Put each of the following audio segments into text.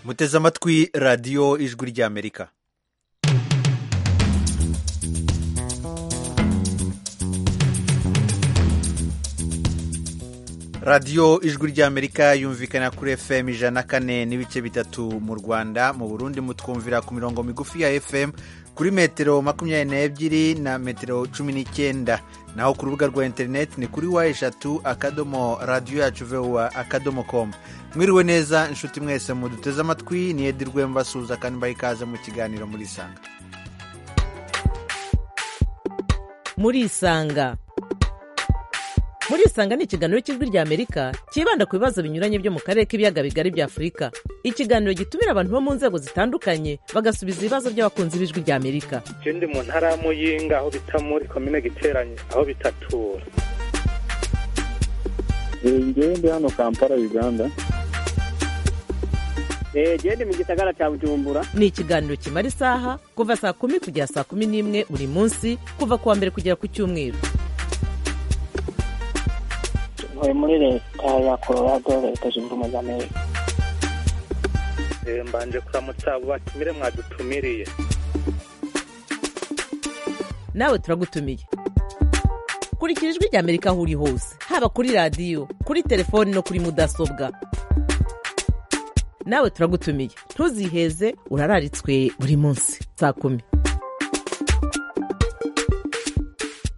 muteze amatwi radiyo ijwi ry'amerika radiyo ijwi ry'amerika yumvikana kuri fm ijana na kane n'ibice bitatu mu rwanda mu burundi mutwumvira ku mirongo migufi ya fm kuri metero makumyabiri n'ebyiri na metero cumi n'icyenda naho ku rubuga rwa interineti ni kuri wa eshatu akadomo radiyo yacu vuba akadomo komu mwiriwe neza inshuti mwese muduteze amatwi ni edi rwemba suza kandi mbaha ikaze mu kiganiro muri isanga muri isanga muri isanga ni ikiganiro cy'ijwi ry'amerika cyibanda ku bibazo binyuranye byo mu karere k'ibiyaga bigari bya afurika ikiganiro gitumira abantu bo mu nzego zitandukanye bagasubiza ibibazo by'abakunzi b'ijwi ry'amerika icyo ndi mu ntara ya muyinga aho bita muri komine giteranye aho bitatura njyewe ndi hano kampala uganda njyewe ndi mu gisagara cya bujumbura ni ikiganiro kimara isaha kuva saa kumi kugera saa kumi n'imwe buri munsi kuva ku wa mbere kugera ku cyumweru ntuye muri leta ya colorado leta zunze ubumwe za amerika mbanje kuramutsa abo batumire mwadutumiriye nawe turagutumiye kurikira ijwi ry'amerika aho uri hose haba kuri radiyo kuri telefoni no kuri mudasobwa nawe turagutumiye ntuziheze urararitswe buri munsi saa kumi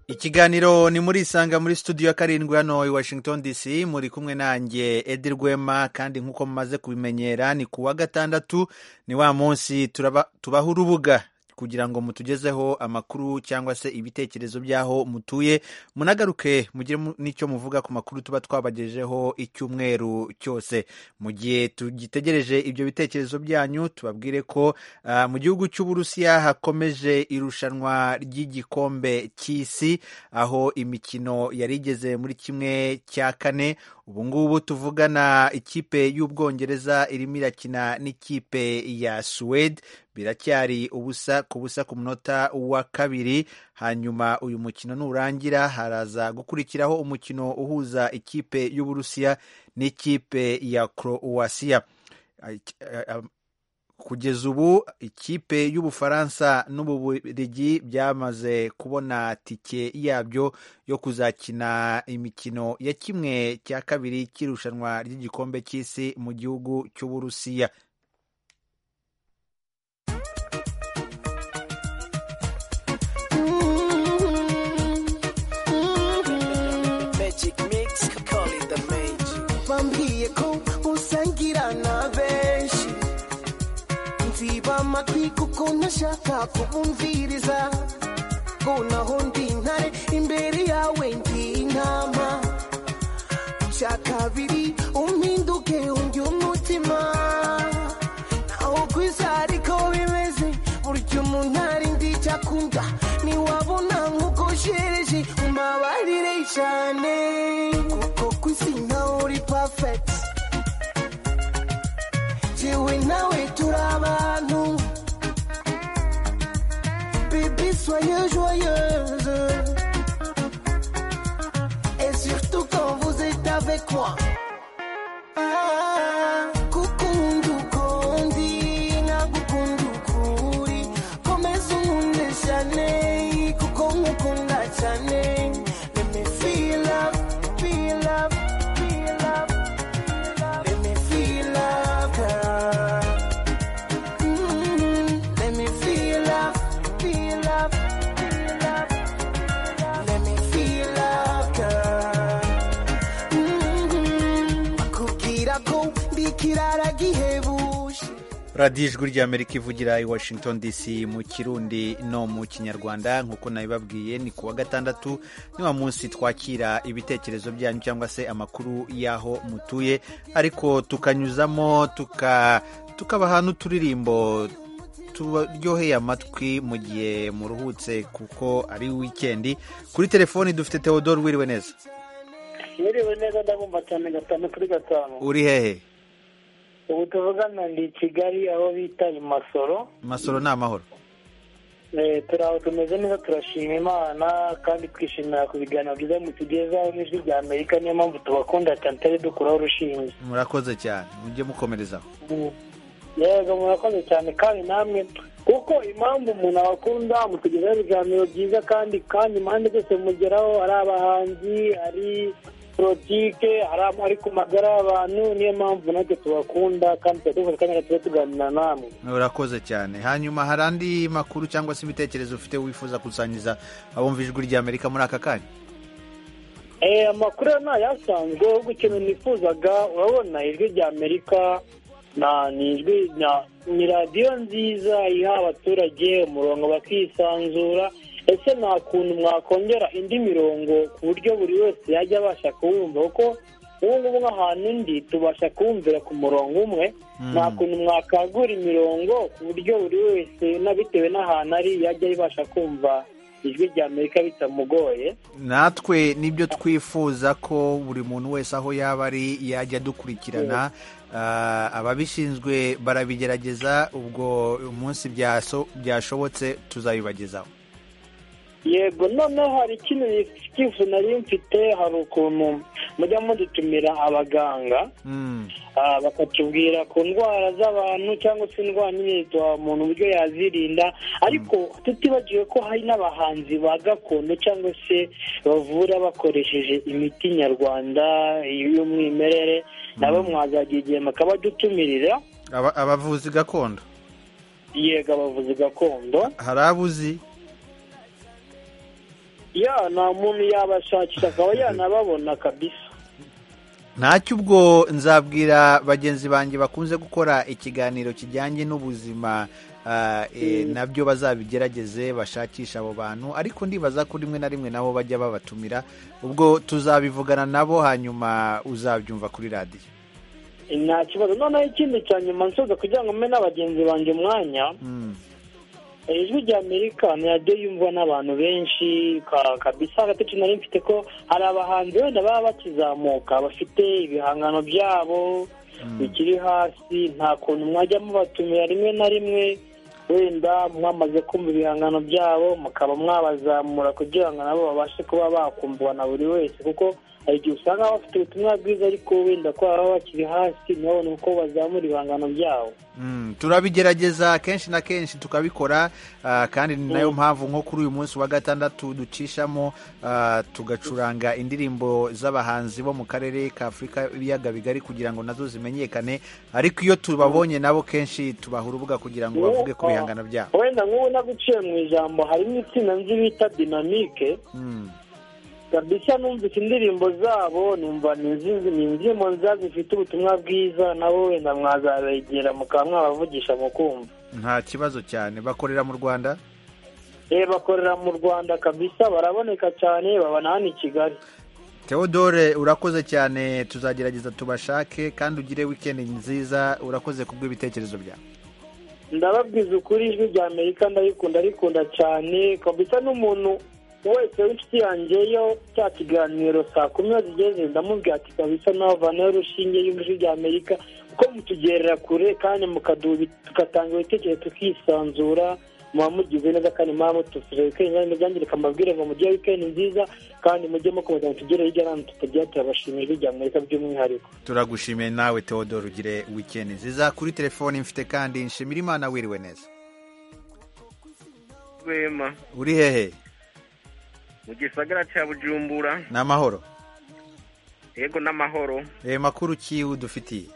ikiganiro ni muri isanga muri studio ya karindwi hano i washington dc muri kumwe nanjye edi rwema kandi nk'uko mumaze kubimenyera ni ku wa gatandatu ni wa munsi tubaha urubuga kugira ngo mutugezeho amakuru cyangwa se ibitekerezo by'aho mutuye munagaruke mugire n'icyo muvuga ku makuru tuba twabagejeho icyumweru cyose mu gihe tugitegereje ibyo bitekerezo byanyu tubabwire ko uh, mu gihugu cy'uburusiya hakomeje irushanwa ry'igikombe cy'isi aho imikino yari igeze muri kimwe cya kane ubu ngubu tuvugana ikipe y'ubwongereza irimo irakina n'ikipe ya suwede biracyari ubusa ku busa ku munota wa kabiri hanyuma uyu mukino nurangira haraza gukurikiraho umukino uhuza ikipe y'uburusiya n'ikipe ya croatia kugeza ubu ikipe y'ubufaransa n'ububirigi byamaze kubona tike yabyo yo kuzakina imikino ya kimwe cya kabiri cy'irushanwa ry'igikombe cy'isi mu gihugu cy'uburusiya amatwi kuko ntashaka kubumviriza ngo naho ndi intare imbere yawe ndi intama bya kabiri umpinduke undi umutima naho ku isi ariko bimeze burya umuntu ari ndi icyo akunda ntiwabona nk'uko ushereje umabarire cyane kuko ku isi ntawe uri pafekiti jewe nawe turi abantu soyez joyeuse. Et surtout quand vous êtes avec moi. Ah, kukundu kondi, na kukundu kuri. Komeza umuntu cyane, kuko nkukunda cyane. Let me feel love, feel love, feel love. Let me feel love, girl. Mm, let me feel love, feel love. radiyo ijwi ry'amerika ivugira i washington dc mu kirundi no mu kinyarwanda nk'uko nabibabwiye ni ku wa gatandatu ni wa munsi twakira ibitekerezo byanyu cyangwa se amakuru y'aho mutuye ariko tukanyuzamo tukabaha n'uturirimbo turyoheye amatwi mu gihe muruhutse kuko ari wikendi kuri telefoni dufite teodoro wiriwe neza wiriwe neza ndabumva cyane gatanu kuri gatanu uri hehe ubu tuvugana ndi i kigali aho bita i masoro masoro ni amahoro Eh, turi aho tumeze neza turashima imana kandi twishimira ku biganiro byiza mutugezaho n'ijwi rya amerika niyo mpamvu tubakunda cyane tutari dukuraho urushinge murakoze cyane mujye mukomerezaho Mm. yego murakoze cyane kandi namwe kuko impamvu umuntu abakunda mutugezaho ibiganiro byiza kandi kandi impande zose mugeraho ari abahanzi ari politike hari ama- ari ku magara y'abantu niyo mpamvu natwe tubakunda kandi tuba dufashe akanya gato tuganira namwe urakoze cyane hanyuma hari andi makuru cyangwa se ibitekerezo ufite wifuza gusangiza abumva ijwi ry'amerika muri aka kanya Eh, amakuru yo ni ayasanzwe ahubwo ikintu nifuzaga urabona ijwi rya amerika na ni ijwi na- ni radiyo nziza iha abaturage umurongo bakisanzura ese nta kuntu mwakongera indi mirongo ku buryo buri wese yajya abasha kuwumva kuko ubu ngubu nk'ahantu ndi tubasha kuwumvira ku murongo umwe nta kuntu mwakangura imirongo ku buryo buri wese na bitewe n'ahantu ari yajya ibasha kumva ijwi rya amerika bitamugoye natwe nibyo twifuza ko buri muntu wese aho yaba ari yajya adukurikirana Ah, ababishinzwe barabigerageza ubwo umunsi byaso- byashobotse tuzabibagezaho yego noneho hari ikintu cyifuzo nari mfite hari ukuntu mujya mudutumira abaganga Mm. ah, bakatubwira ku ndwara z'abantu cyangwa se indwara nyine zituha umuntu uburyo yazirinda ariko tutibagiwe ko hari n'abahanzi ba gakondo cyangwa se bavura bakoresheje imiti nyarwanda y'umwimerere nabo mwazagira igihe makabadutumirira Aba- abavuzi gakondo yego abavuzi gakondo hari abuzi ya nta muntu yabashakisha akaba yanababona kabisa ntacyo ubwo nzabwira bagenzi banjye bakunze gukora ikiganiro kijyanye n'ubuzima ah, eh, nabyo bazabigerageze bashakishe abo bantu ariko ndibaza ko rimwe na rimwe nabo bajya babatumira ubwo tuzabivugana nabo hanyuma uzabyumva kuri radiyo nta kibazo noneho ikindi cya nyuma nsoza kugira ngo mbe n'abagenzi banjye umwanya Mm. eh, ijwi rya amerika ni radiyo yumvwa n'abantu benshi ka- kabisa agatoki nari mfite ko hari abahanzi wenda baba bakizamuka bafite ibihangano byabo bikiri hasi nta kuntu mwajya mubatumira rimwe na rimwe wenda mwamaze kumva ibihangano byabo mukaba mwabazamura kugira ngo nabo babashe kuba bakumvwa na buri wese kuko hari igihe usanga bafite ubutumwa bwiza ariko wenda ko baba bakiri hasi ntibabone uko bazamura ibihangano byabo Mm, turabigerageza kenshi na kenshi tukabikora ah, kandi ni nayo mpamvu nko kuri uyu munsi wa gatandatu ducishamo ah, tugacuranga indirimbo z'abahanzi bo mu karere ka afurika ibiyaga bigari kugira ngo nazo zimenyekane ariko iyo tubabonye nabo kenshi tubaha urubuga kugira ngo bavuge ku bihangano byabo wenda nk'ubu naguciye mu ijambo harimo itsinda nzi bita dinamike Mm, kabisa numvise indirimbo zabo numva ni inzi- ni indirimbo nziza zifite ubutumwa bwiza nabo wenda mwazabegera mukaba mwabavugisha mukumva nta kibazo cyane bakorera mu rwanda eh bakorera mu rwanda kabisa baraboneka cyane babana hano i kigali Theodore urakoze cyane tuzagerageza tubashake kandi ugire wikendi nziza urakoze kubw'ibitekerezo byawe ndababwiza ukuri ijwi rya amerika ndabikunda rikunda cyane kabisa n'umuntu wese w'inshuti yanjye yo cya kiganiro saa kumi iyo zigeze ndamubwira ati kabisa navanayo urushinge y'ijwi rya amerika kuko mutugerera kure kandi mukadubi- tugatanga ibitekerezo tukisanzura muba mugize neza kandi muba mutufuje wikendi kandi mubyangirika amabwire ngo mugire wikendi nziza kandi mujye mukomeza mutugere hirya no hino tutagira turabashimira ijwi rya amerika by'umwihariko turagushimiye nawe teodoro ugire wikendi nziza kuri telefoni mfite kandi nshimira imana wiriwe neza Rwema uri hehe mu gisagara cya Bujumbura ni amahoro yego n'amahoro reba makuru ki udufitiye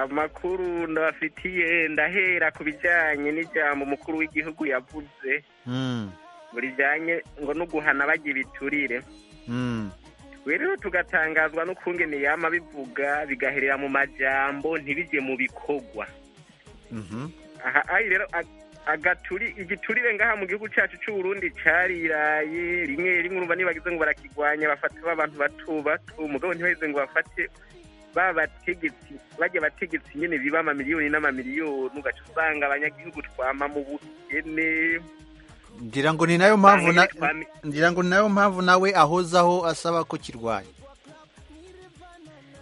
amakuru ndabafitiye ndahera ku bijyanye n'ijambo umukuru w'igihugu yavuze Mm, ngo rijyanye ngo no guhana bagira ibiturire mm, rero tugatangazwa n'ukungene yama bivuga bigaherera mu majambo ntibijye mu bikorwa mhm, aha ari rero ag- agaturi igiturire ngaha mu gihugu cyacu cy'uburundi cariraye rimwe rimwe urumva nibagize ngo barakigwanya bafata abantu bato bato mugabo ntibaheze ngo bafate ba bategetsi bajya bategetsi nyene biba amamiliyoni n'amamiliyoni ugaca usanga abanyagihugu twama mu bukene ngira ngo ni nayo mpamvu na- Usanga nyene twami- ngira ngo ni nayo mpamvu nawe ahozaho asaba ko kirwanya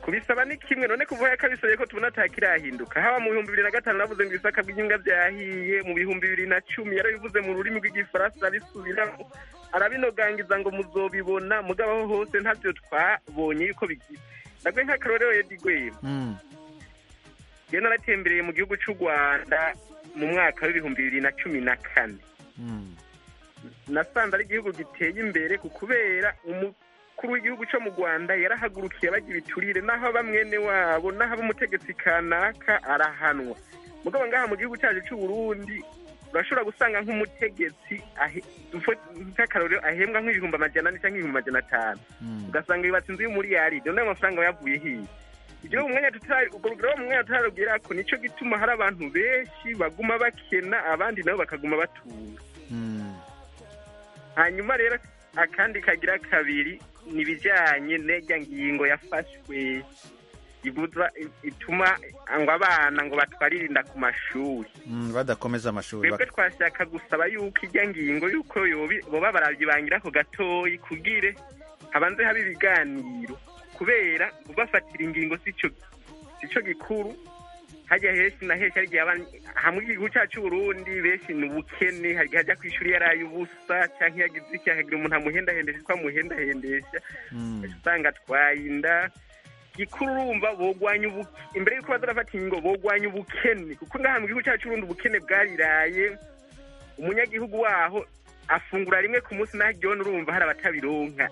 kubisaba ni kimwe none kuva yakabisabye ko tubona atakirahinduka haba mu bihumbi bibiri na gatanu navuze ngo ibisaka by'inyunga byahiye mu bihumbi bibiri na cumi yarabivuze mu rurimi rw'igifaransa arabisubiramo arabinogangiza ngo muzobibona mugabo aho hose ntabyo twabonye yuko bigira ndagwe nk'akarorero yedi Mm, njye naratembereye mu gihugu cy'u rwanda mu mwaka w'ibihumbi bibiri na cumi na kane nasanze ari igihugu giteye imbere ku kubera umukuru w'igihugu cyo mu rwanda yarahagurukiye bagira ibiturire n'aho bamwene wabo n'aho umutegetsi kanaka arahanwa mugabo ngaha mu gihugu cyacu cy'u Burundi urashobora gusanga nk'umutegetsi ahe- mfo- nk'akarorero ahembwa nk'ibihumbi amajana ane cyangwa ibihumbi amajana atanu ugasanga yubatse inzu y'umuriyaride n'ayo mafaranga yavuye hiya ibyo mu mwanya tutari ubwo rugero mu mwanya tutaragera ko nicyo gituma hari abantu benshi baguma bakena abandi nabo bakaguma batunga hanyuma rero akandi kagira kabiri ni ibijyanye n'irya ngingo yafashwe ibuza ituma ngo abana ngo batwaririnda ku mashuri Mm, badakomeza amashuri twebwe twashaka gusaba yuko ijya ngingo yuko yobi- boba barabyibangira ku gatoyi kubwire habanze haba ibiganiro kubera ubafatira ingingo sico sico gikuru hajya henshi na henshi hari igihe abana- hamwe igihugu cyacu Burundi benshi ni ubukene hari igihe ajya ku ishuri yaraye ubusa cyangwa iyo agize icyaha hagira umuntu amuhendahendesha twamuhendahendesha usanga twayinda gikuru urumva bogwanya ubuke imbere y'uko baza barafata ingingo bogwanya ubukene kuko ngaha mu gihugu cyacu urundi ubukene bwariraye umunyagihugu waho afungura rimwe ku munsi naho igihe urumva hari abatabironka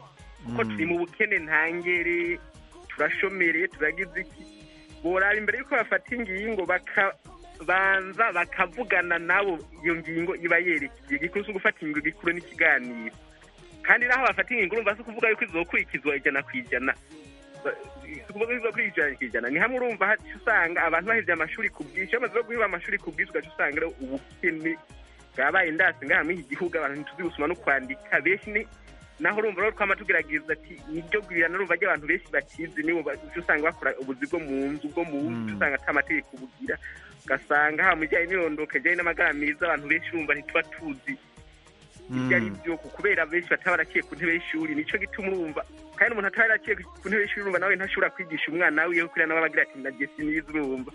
kuko Mm. turi mu bukene ntangere turashomereye turagize iki boraba imbere y'uko bafata ingingo bakabanza bakavugana nabo iyo ngingo iba yerekeye gikuru si ugufata ingingo gikuru n'ikiganiro kandi naho bafata ingingo urumva si ukuvuga yuko izokurikizwa ijana ku ijana Ba- si ukuvuga yuko izokurikizwa ku ijana ni hamwe urumva haca usanga abantu bahebye amashuri ku bwinshi iyo bamaze no guheba amashuri ku bwinshi ugaca usanga rero ubukene bwabaye indasi ngaha muri iki gihugu abantu ntituzi gusoma no kwandika benshi ni naho urumva rero twama tugerageza ati niryo gwirana urumva ry'abantu benshi bakizi nibo ba- uca usanga bakora ubuzi bwo mu nzu bwo mu wundi uca usanga ata amategeko bugira ugasanga ha mu bijyanye n'irondoka rijyanye n'amagara meza abantu benshi urumva ntituba tuzi ibyo ari byo ku- kubera benshi bataba baraciye ku ntebe y'ishuri nicyo gituma urumva kandi umuntu ataba yaraciye ku ntebe y'ishuri urumva nawe ntashobora kwigisha umwana wiwe kugira nawe abagira ati nagiye sinize urumva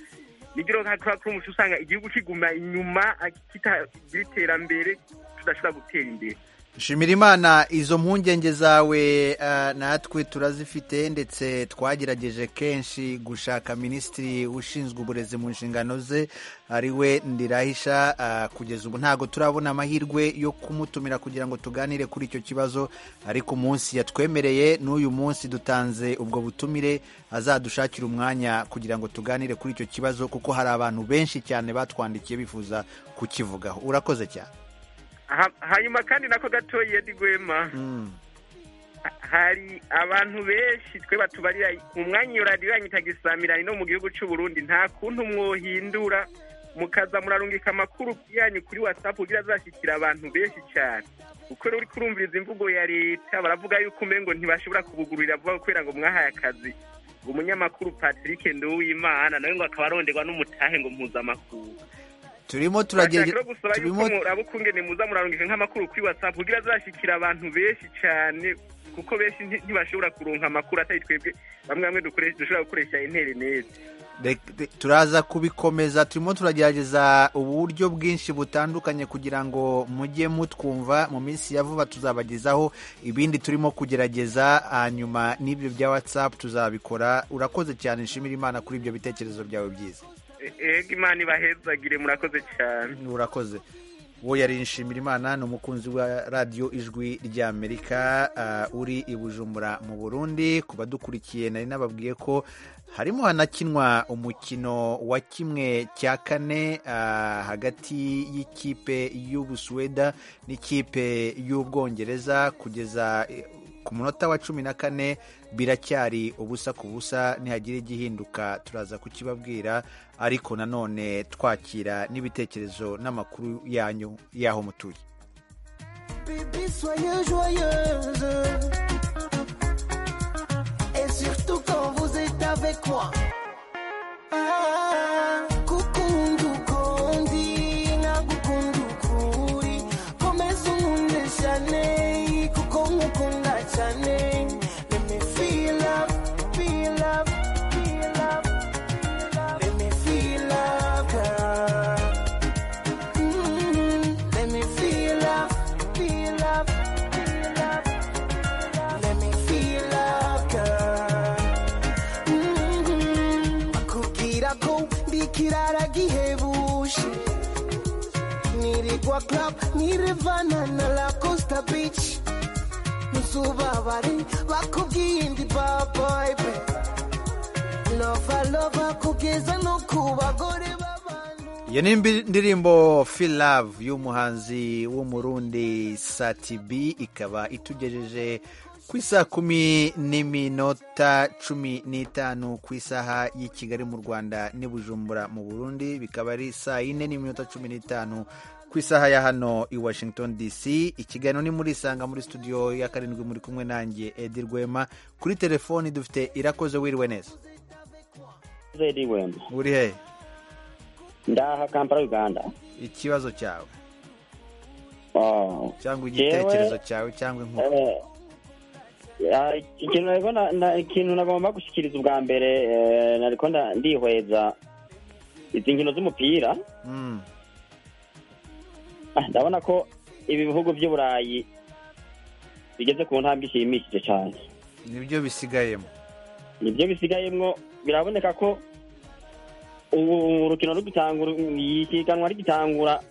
nibyo rero nka kuri umuco usanga igihugu kiguma inyuma kitagira iterambere tudashobora gutera imbere shimira imana izo mpungenge zawe eh, natwe turazifite ndetse twagerageje kenshi gushaka minisitiri ushinzwe uburezi mu nshingano ze ari we ndirahisha eh, kugeza ubu ntabwo turabona amahirwe yo kumutumira kugira ngo tuganire kuri icyo kibazo ariko umunsi yatwemereye n'uyu munsi dutanze ubwo butumire azadushakira umwanya kugira ngo tuganire kuri icyo kibazo kuko hari abantu benshi cyane batwandikiye bifuza kukivugaho urakoze cyane Ha- hanyuma kandi nako gatoya Edi Gwema ha- hari abantu benshi twe batubarira mu mwanya iyo radiyo yanyu itagisamiranye no mu gihugu cy'u Burundi nta kuntu mwohindura mukaza murarungika amakuru yanyu kuri WhatsApp kugira azashyikira abantu benshi cyane kuko rero uri kurumviriza imvugo ya leta baravuga yuko umengo ntibashobora kubugururira vuba kubera ngo mwahaye akazi ngo umunyamakuru Patrick Nduwimana nawe ngo akaba aronderwa n'umutahe ngo mpuzamakuru turimo Turashaka turagerageza no gusaba yuko turimo muraba ukungene muza murarungika nk'amakuru kuri whatsapp kugira azashyikira abantu benshi cyane kuko benshi nti- ntibashobora kuronka amakuru atari twebwe bamwe bamwe dukoresha dushobora gukoresha interineti Rek- re- turaza kubikomeza turimo turagerageza uburyo bwinshi butandukanye kugira ngo mujye mutwumva mu minsi ya vuba tuzabagezaho ibindi turimo kugerageza hanyuma n'ibyo bya whatsapp tuzabikora urakoze cyane nshimira imana kuri ibyo bitekerezo byawe byiza ego imana ibahezagire murakoze cyane urakoze uwo yari nshimira imana ni umukunzi wa radiyo ijwi ry'amerika ah, uri i bujumbura mu burundi ku badukurikiye nari nababwiye ko harimo hanakinwa umukino wa kimwe cya kane ah, hagati y'ikipe y'ubusuweda n'ikipe y'ubwongereza kugeza eh, ku munota wa cumi na kane biracyari ubusa ku busa nihagira igihinduka turaza kukibabwira ariko nanone twakira n'ibitekerezo n'amakuru yanyu y'aho mutuye Baby, soyez joyeuse. Et surtout quand vous êtes avec moi. Ah, kukundu kondi, na kukundu kuri. Komeza ukunde cyane, kuko nkukunda cyane. Let me feel love, feel love, feel love, feel love. Let me feel love, girl. Mm, Let me feel love, feel love, feel love, feel love. Let me feel love, girl. Mm, Kugira ko ndi ikirara gihebuje nirirwa club nirivana na la costa beach ntuzubabare bakubwiye indi baboy be lova lova kugeza no ku bagore b'abantu iyo ni imbi- indirimbo feel love y'umuhanzi w'umurundi satibi ikaba itugejeje ku isaha kumi n'iminota cumi n'itanu ku isaha y'i kigali mu rwanda n'i bujumbura mu burundi bikaba ari saa yine n'iminota cumi n'itanu ku isaha ya hano i washington dc ikiganiro ni muri isanga muri studio ya karindwi muri kumwe nanjye edi rwema kuri telefoni dufite irakoze wiriwe neza zedi wemba uri hehe ndaha kampala uganda ikibazo cyawe Oh. cyangwa Jewe- igitekerezo cyawe cyangwa inkuru Eh, ah, ikintu nariko na- na- ikintu nagomba gushikiriza ubwa mbere eh, nariko nda- ndihweza izi nkino z'umupira Mm. Ah, ndabona ko ibi bihugu by'uburayi bigeze ku ntambwe ishimishije cyane nibyo bisigayemo nibyo bisigayemwo biraboneka ko ubu urukino rugitangura ikiganwa rigitangura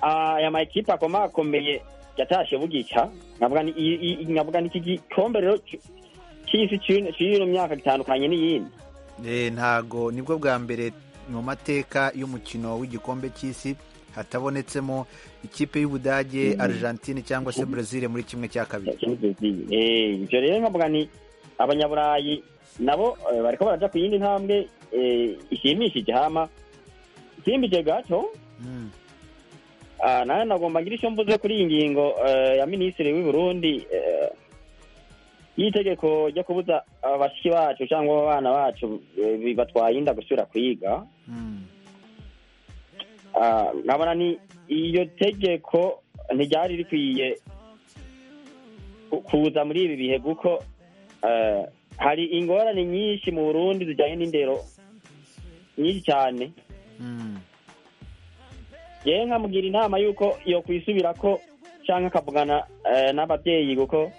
ah, aya makipe akomakomeye yatashe bugica nkavuga ni- i- i- nkavuga n'iki gikombe rero cy- cy'isi cy'ino- cy'ino myaka gitandukanye n'iyindi Eh, ntago nibwo bwa mbere mu mateka y'umukino w'igikombe cy'isi hatabonetsemo ikipe y'ubudage argentine cyangwa se brazil muri kimwe cya kabiri Eh, ivyo rero nkavuga ni abanyaburayi nabo eh, bariko baraja ku yindi ntambwe eh, ishimishije hama simbije gato Mm. Ah, nawe nagomba ngira icyo mvuze kuri iyi ngingo eh, ya minisitiri w'i Burundi eh, y'itegeko ryo kubuza abashiki bacu cyangwa abana bacu eh, bi- batwaye inda gusubira kwiga Mm. Ah, nkabona ni iyo tegeko ntiryari rikwiye ku- kuza muri ibi bihe kuko eh, hari ingorane nyinshi mu Burundi zijyanye n'indero nyinshi cyane Mm. yewe nkamugira inama y'uko iyo kwisubira ko cyangwa akavugana eh, n'ababyeyi kuko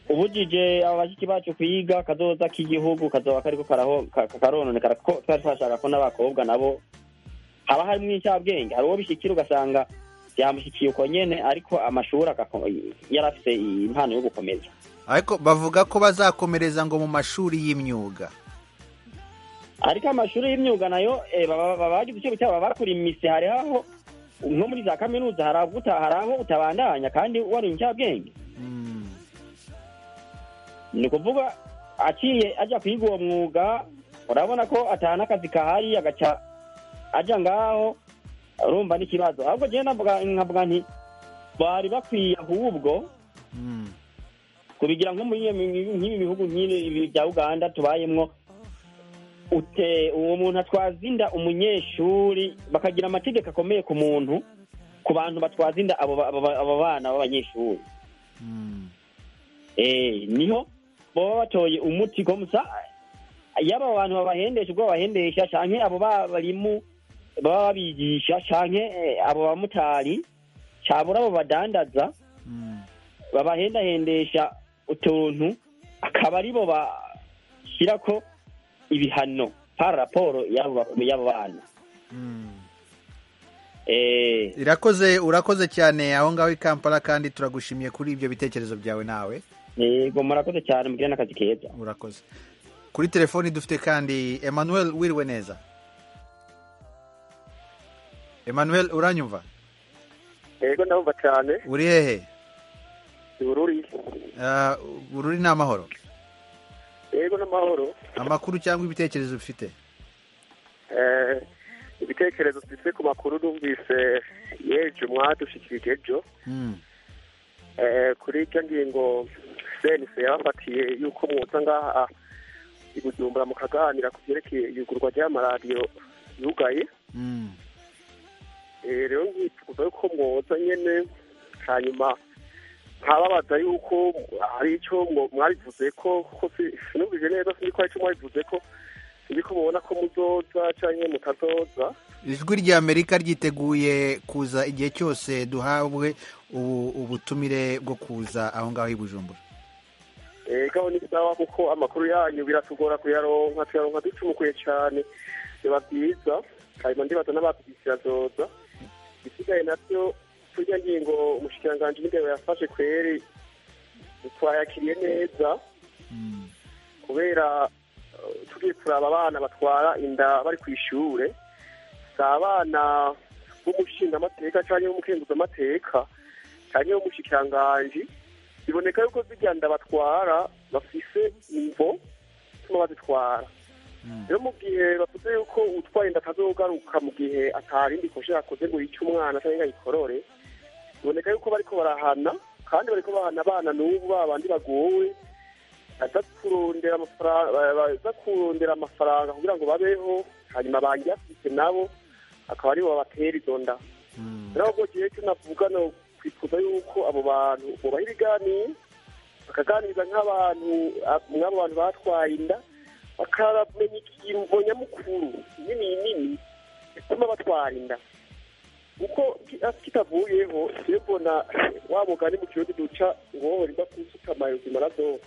ubujije aba bashyitsi bacu kwiga akazoza k'igihugu kazoba kariko karaho- ka- ka- karononekara kuko twari twashaka ko n'abakobwa nabo haba harimo inshabwenge hari uwo bishyikira ugasanga byamushyikiye uko nyene ariko amashuri agako- yari afise impano yo gukomeza ariko bavuga ko bazakomereza ngo mu mashuri y'imyuga ariko amashuri y'imyuga nayo eh, baba- baba bagize icyo bitaba bakora imise hari aho nko muri za kaminuza hari aho uta- hari aho utabandanya kandi wari inshabwenge Mm. ni ukuvuga aciye ajya kwiga uwo mwuga urabona ko atahana akazi kahari agaca ajya ngaho urumva n'ikibazo ahubwo njyewe navuga- nkavuga nti bari bakwiye ahubwo Mm. kubigira nko muri iyo mi- nk'ibi bihugu nk'ibi ibi bya uganda tubayemo ute uwo muntu atwaza inda umunyeshuri bakagira amategeko akomeye ku muntu ku bantu batwaza inda abo ba- abo ba- abo bana b'abanyeshuri Mm. Eh, niho baba batoye umuti komusa yaba abantu babahendesha ubwo babahendesha canke abo babarimu baba babigisha canke eh, abo bamotari cabura abo badandaza Mm. babahendahendesha utuntu akaba aribo bashyirako ibihano par raporo y'abo- y'abo bana Mm. eh, irakoze urakoze cyane aho ngaho i kampala kandi turagushimiye kuri ibyo bitekerezo byawe nawe yego murakoze cyane mugire n'akazi keza urakoze kuri telefoni dufite kandi emmanuel wiriwe neza emmanuel uranyumva yego ndabumva cyane uri hehe ubururi Ah, bururi ni amahoro yego n'amahoro amakuru cyangwa ibitekerezo bifite Eh, ibitekerezo mfite ku makuru numvise yeje mwadushikirije ejo Mm, Eh, kuri icyo ngingo senise yabafatiye yuko mwoza ngaha i bujumbura mukaganira ku byerekeye yugurwa ry'amaradiyo yugaye mm, Eh, rero nkifuza yuko mwoza nyine hanyuma nkababaza yuko hari icyo mwo- mwabivuze ko ko si- sinumvise neza sinzi ko hari icyo mwabivuze ko sinzi ko mubona ko muzoza cyangwa mutazoza ijwi rya amerika ryiteguye kuza igihe cyose duhabwe ubu- ubutumire bwo kuza aho ngaho i bujumbura Eh, mwegaho ni sawa kuko amakuru yanyu biratugora kuyaronka tuyaronka ducumukuye cyane biba byiza hanyuma ndibaza n'abatubikira zoza isigaye nabyo turya ngingo umushikiranganji n'indero yafashe kweri twayakiriye neza kubera eh, tugiye kuraba abana batwara inda bari ku ishure si abana b'umushingamateka cyangwa b'umukenguzamateka cyangwa b'umushikiranganji biboneka yuko zirya nda batwara bafise imvo zituma bazitwara rero mu gihe bavuze yuko utwaye inda atazogaruka mu gihe atarindi koshe yakoze ngo yice umwana cyangwa ngo ayikorore biboneka yuko bariko barahana kandi bariko bahana abana n'ubu babandi bagowe baza kurondera amafara- ba- baza kurondera amafaranga kugira ngo babeho hanyuma banjye bafite nabo akaba aribo babatera izo nda rero ahubwo gihe cyo navuga no twifuza yuko abo bantu bubaha ibiganiro bakaganiriza nk'abantu ab- mw'abo bantu batwaye inda bakamenya ikingo nyamukuru nini nini bituma batwara inda kuko ki- ah, kitavuyeho iyo mbona wa mugani mu kirundi duca ngo wowe riba kusutama ubuzima radoha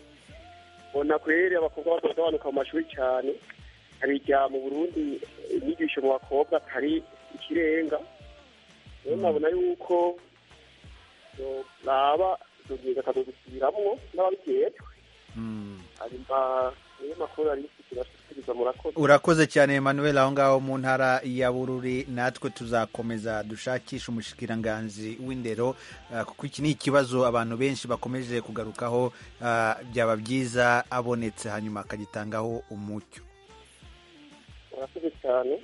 mbona kweri abakobwa bagasobanuka mu mashuri cyane abijya mu burundi eh, inyigisho mu bakobwa atari ikirenga rero nabona yuko naba duhinga akadusubiramwo n'ababiryejwe hanyuma niyo makuru ari kirashikiriza murakoze urakoze cyane emmanuel aho ngaho mu ntara ya bururi natwe tuzakomeza dushakishe umushikiranganzi w'indero ah, kuko iki ni ikibazo abantu benshi bakomeje kugarukaho ah, byaba byiza abonetse hanyuma akagitangaho umucyo murakoze cyane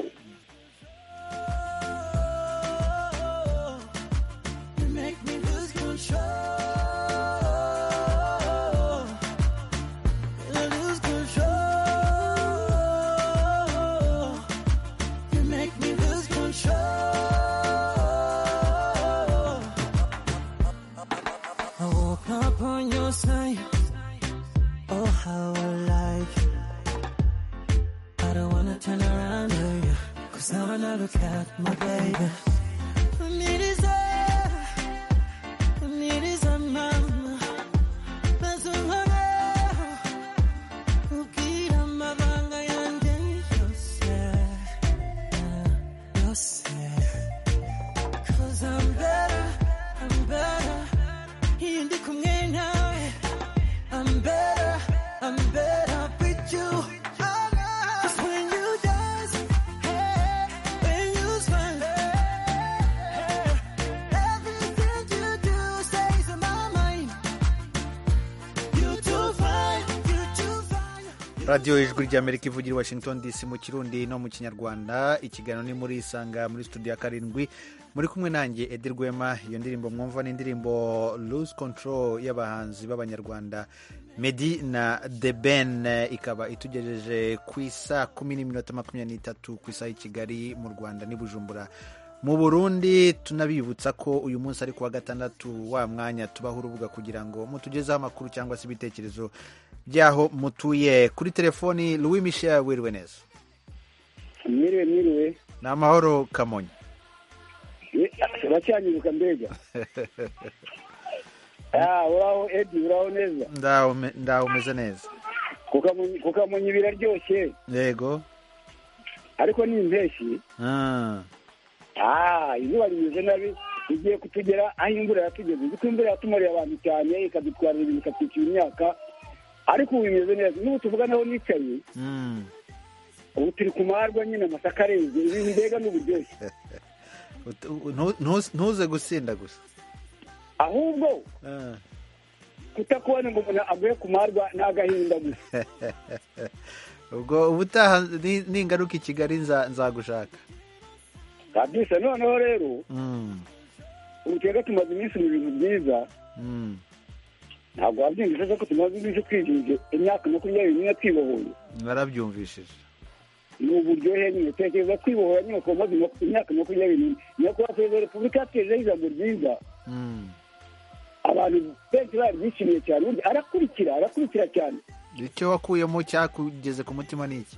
You make me lose control. I lose control. You make me lose control. I woke up on your side. Oh, how I like you. I don't wanna turn around to you. Cause now when I look at my baby. Mir ist er, mir ist er Mama. Maze umara, ubwira amabanga yanjye yose, yose. 'Cause I'm better, I'm better, iyo ndi kumwe nawe. I'm better, I'm better with you. Oh, no. 'Cause when you dance, hey, when you smile, hey, everything you do stays in my mind. You too fine, you too fine. radiyo ijwi ry'amerika ivugira i washington dc mu kirundi no mu kinyarwanda ikiganiro ni muri isanga muri studio ya karindwi muri kumwe nanjye edi rwema iyo ndirimbo mwumva ni indirimbo lose control y'abahanzi b'abanyarwanda medi na the ben ikaba itugejeje ku isa kumi n'iminota makumyabiri n'itatu ku isaha y'i kigali mu rwanda n'i bujumbura mu burundi tunabibutsa ko uyu munsi ari kuwa gatandatu wa mwanya tubaho urubuga kugira ngo mutugezeho amakuru cyangwa se ibitekerezo by'aho mutuye kuri telefoni louis michel wiriwe neza mwiriwe mwiriwe ni amahoro kamonyi Eh, uracyanyibuka mbega Ah, uraho edi uraho neza ndaho me- ndaho umeze neza Kukamunyi- kukamunyi biraryoshye yego ariko ni impeshyi Ah, Ah, izuba rimeze nabi igiye kutugera aho imvura yatugeze kuko imvura yatumariye abantu cyane ikadutwarira ibintu ikatwikira imyaka ariko ubu bimeze neza n'ubu tuvuganaho nicaye mm. ubu turi ku marwa nyine amasaka areze ibintu mbega ni uburyoshye Ut- u- ntu- ntu- ntuze gusinda gusa ahubwo Ah. kutakubona ngo umuntu aguye ku marwa ni agahinda gusa ubwo ubutaha ni- ningaruka i kigali nza- nzagushaka kabisa noneho rero Mm, ubu twebwe tumaze iminsi mu bintu byiza mm. ntabwo wabyumvise ko tumaze iminsi twizihije imyaka makumyabiri n'imwe twibohoye narabyumvishije ni uburyohe nyine tekereza kwibohora nyine ku maze imyaka makumyabiri n'imwe nyakubahwa perezida wa repubulika yatejeho ijambo ryiza Mm. abantu benshi bararyishimiye cyane ubundi arakurikira arakurikira cyane icyo wakuyemo cyakugeze ku mutima ni iki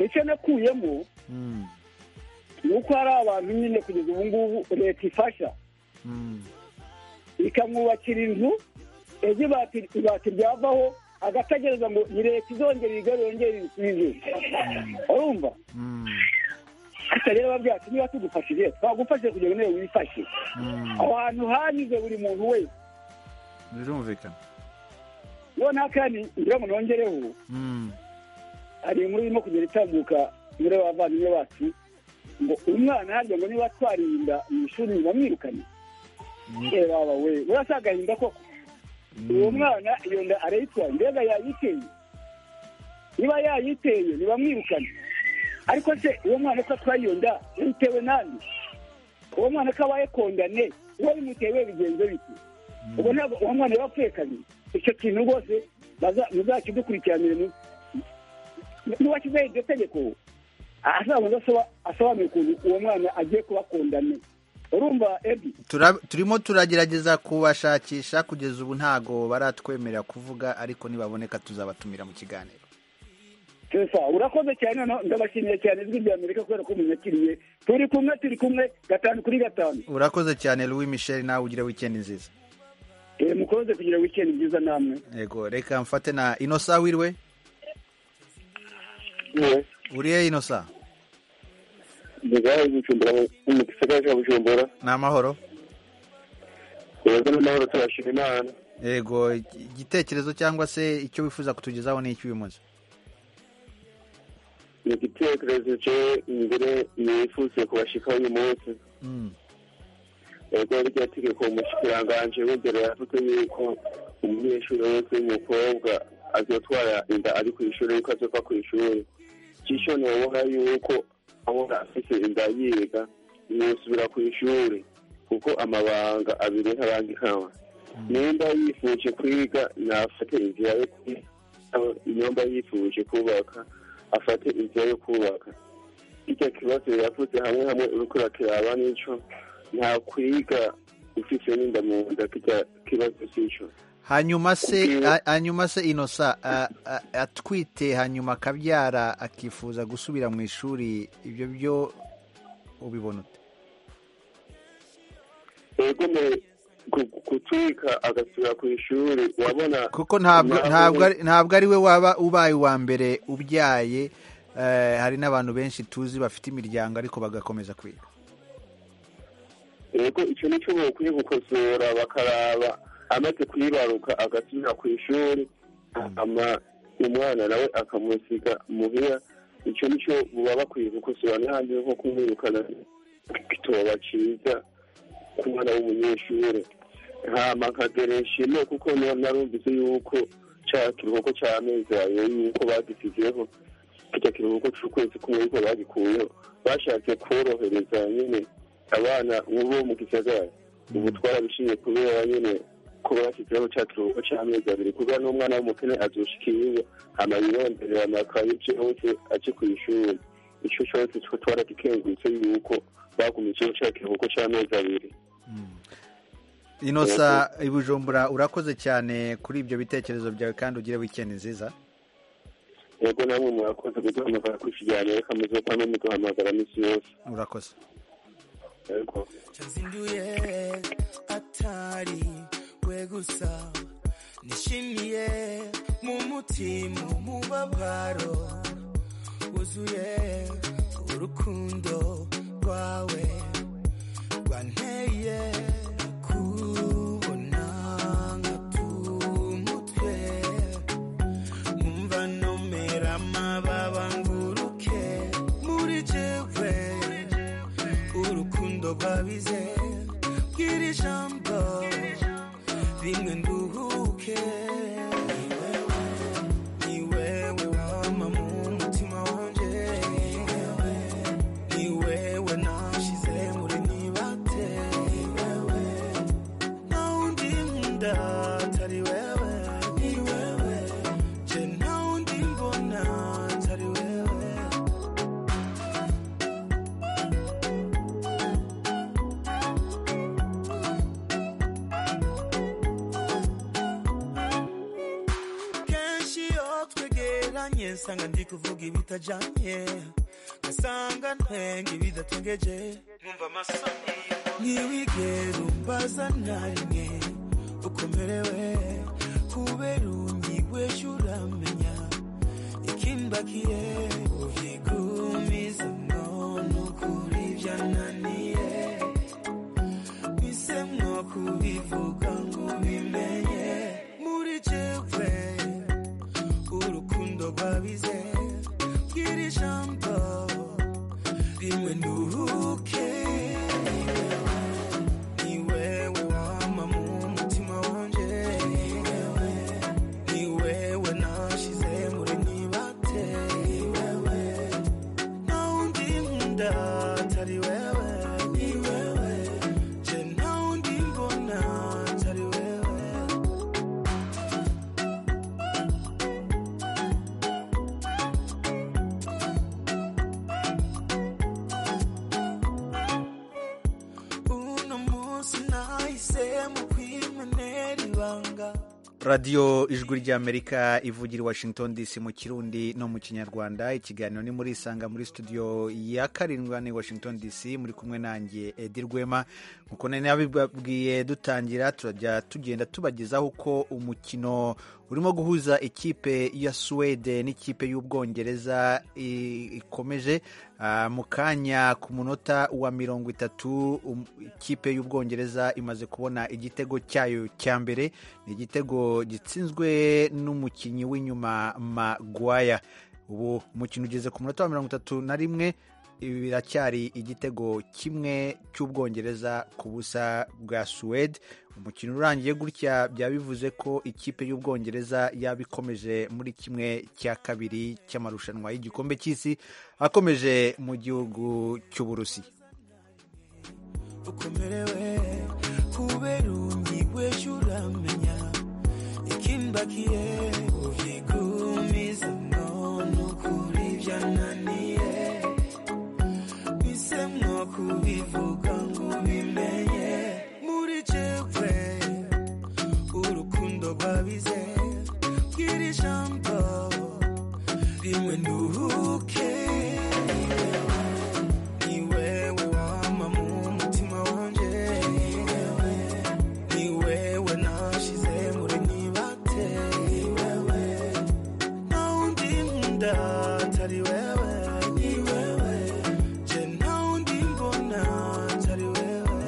icyo nakuyemo Mm, ni uko hari abantu nyine kugeza ubu ngubu leta ifasha mm, ikamwubakira inzu ejo ibati ibati ryavaho agategereza ngo ni leta izongera igare yongere ibisubizo urumva gusa rero babyacu niba tugufashije twagufashije kugira ngo nawe wifashe aho hantu hanyuze buri muntu wese birumvikana none kandi ngira ngo nongereho Mm. hari inkuru irimo kugenda itambuka muri abavandimwe bacu ngo umwana harya ngo niba twarinda mu ishuri bamwirukane Eh, baba we urasa agahinda koko uwo mwana iyo nda arayitwaye mbega yayiteye niba yayiteye ntibamwirukane ariko se uwo mwana ko atwaye iyo nda yitewe nande uwo mwana ko abaye kondane uwo bimutewe bigenze bite ubwo ntabwo uwo mwana yaba apfuye kabiri icyo kintu rwose baza- muzakidukurikiranire mu- n'uwashyizeho iryo tegeko azabanza asoba- asobanure ukuntu uwo mwana agiye kuba kondane urumva ebi Turab- turimo turagerageza kubashakisha kugeza ubu ntago baratwemerera kuvuga ariko nibaboneka tuzabatumira mu kiganiro Sesa, urakoze cyane noneho ndabashimiye cyane ijwi rya Amerika kubera ko munyakiriye turi kumwe turi kumwe gatanu kuri gatanu urakoze cyane louis michel nawe ugira weekend nziza Eh, mukomeze kugira weekend nziza namwe yego reka mfate na inosa wiriwe uriye inosa Ndigaho gucumbura mu gisagara cya Bujumbura. ni amahoro Yego n'amahoro turashima Imana. yego igitekerezo cyangwa se icyo wifuza kutugezaho ni icy'uyu munsi Ni igitekerezo cye imbere nifuze kubashikaho uyu munsi. Mm. Yego rya tegeko umushikiranganji w'indero yavuze yuko umunyeshuri wese w'umukobwa azotwara inda ari ku ishuri yuko azova ku ishuri. Cisho ntiyabona yuko ahora afise inda yiga ntiyosubira ku ishuri kuko amabanga abiri ntabangikanwa. nimba yifuje kwiga nafate inzira yo kwiga nimba yifuje kubaka afate inzira yo kubaka icyo kibazo yavuze hamwe hamwe uriko urakiraba n'ico nta kwiga ufise n'inda mu nda kirya kibazo c'ico hanyuma se a- hanyuma se inosa a- a- atwite hanyuma akabyara akifuza gusubira mu ishuri ibyo byo ubibona ute ego mu gu- gutwika agasubira ku ishuri wabona kuko ntabwo ntabwo ari- ntabwo ari we waba ubaye uwa mbere ubyaye eh, hari n'abantu benshi tuzi bafite imiryango ariko bagakomeza kwiga ego icyo nicyo bakwiye gukosora bakaraba amaze kuyibaruka agasubira ku ishuri hama umwana nawe akamusiga muhira icyo nicyo baba bakwiye gukosora ntihandi nko kumwirukana gitoba cyiza ku mwana w'umunyeshuri hama nkagereshime kuko na- narumvise yuko cya kiruhuko cy'amezi abiri yuko bagisizeho kijya kiruhuko cy'ukwezi kumwe yuko bagikuyeho bashatse korohereza nyine abana ubu mu gisagara ubu twarabishimye kubera nyine ko bashyizeho cya kiruhuko cy'amezi abiri kubera n'umwana w'umukene azoshika iwe hama yironderera amakaye byose aje ku ishuri icyo cyose two twaragikengurutse yuko bagumijeho cya kiruhuko cy'amezi abiri inosa ibujumbura urakoze cyane kuri ibyo bitekerezo byawe kandi ugire weekend nziza yego namwe murakoze kuduhamagara ku kiganiro reka muze kwame muduhamagara minsi yose urakoze yego nduye atari we gusa nishimiye mu mutima umubabaro wuzuye urukundo rwawe rwanteye kubona nk'atumutwe numva nomera amababa nguruke muri jewe urukundo rwabize bwira ijambo rimwe nduhuke ni wewe wama mu mutima wanjye ni wewe nashize muri nibate nta wundi nkunda atari wewe ni wewe je nta wundi mbona atari wewe kenshi iyo twegeranye nsanga ndi kuvuga ibitajyanye ngasanga ntwenga ibidatengeje nkumva amasoni ntiwigere umbaza na rimwe uko merewe kubera ungigwesha uramenya ikimbakire ubigumiza ngo nukuri byananiye bise mwo kubivuga ngo bimenye muri jewe urukundo rwabize bwira ijambo rimwe nduhuke ni wewe wama mu mutima wanje ni wewe nashize muri nibate ni wewe na undi nkunda atari wewe ni wewe je na undi mbona atari wewe uno munsi nahisemo kwimenera ibanga radiyo ijwi ry'amerika ivugira i washington dc mu kirundi no mu kinyarwanda ikiganiro ni muri isanga muri studio ya karindwa ni washington dc muri kumwe nanjye edi rwema nkuko nari nabibabwiye dutangira turajya tugenda tubagezaho uko umukino urimo guhuza ikipe ya suwede n'ikipe y'ubwongereza i- ikomeje Ah, mu kanya ku munota wa mirongo itatu um- ikipe y'ubwongereza imaze kubona igitego cyayo cya mbere ni igitego gitsinzwe n'umukinnyi w'inyuma magwaya ubu umukino ugeze ku munota wa mirongo itatu na rimwe ibi biracyari igitego kimwe cy'ubwongereza ku busa bwa suwede umukino urangiye gutya byaba bivuze ko ikipe y'ubwongereza yaba ikomeje muri kimwe cya kabiri cy'amarushanwa y'igikombe cy'isi akomeje mu gihugu cy'uburusi ukomerewe kubera unyigwesha uramenya ikimbakiye ubigumiza ngo nukuri byananiye bise mwo kubivuga ngo bimenye muri jewe urukundo rwabize bwira ijambo rimwe nduhuke ni wewe wama mu mutima wanje ni wewe nashize muri nibate ni wewe na undi nkunda atari wewe ni wewe je na undi mbona atari wewe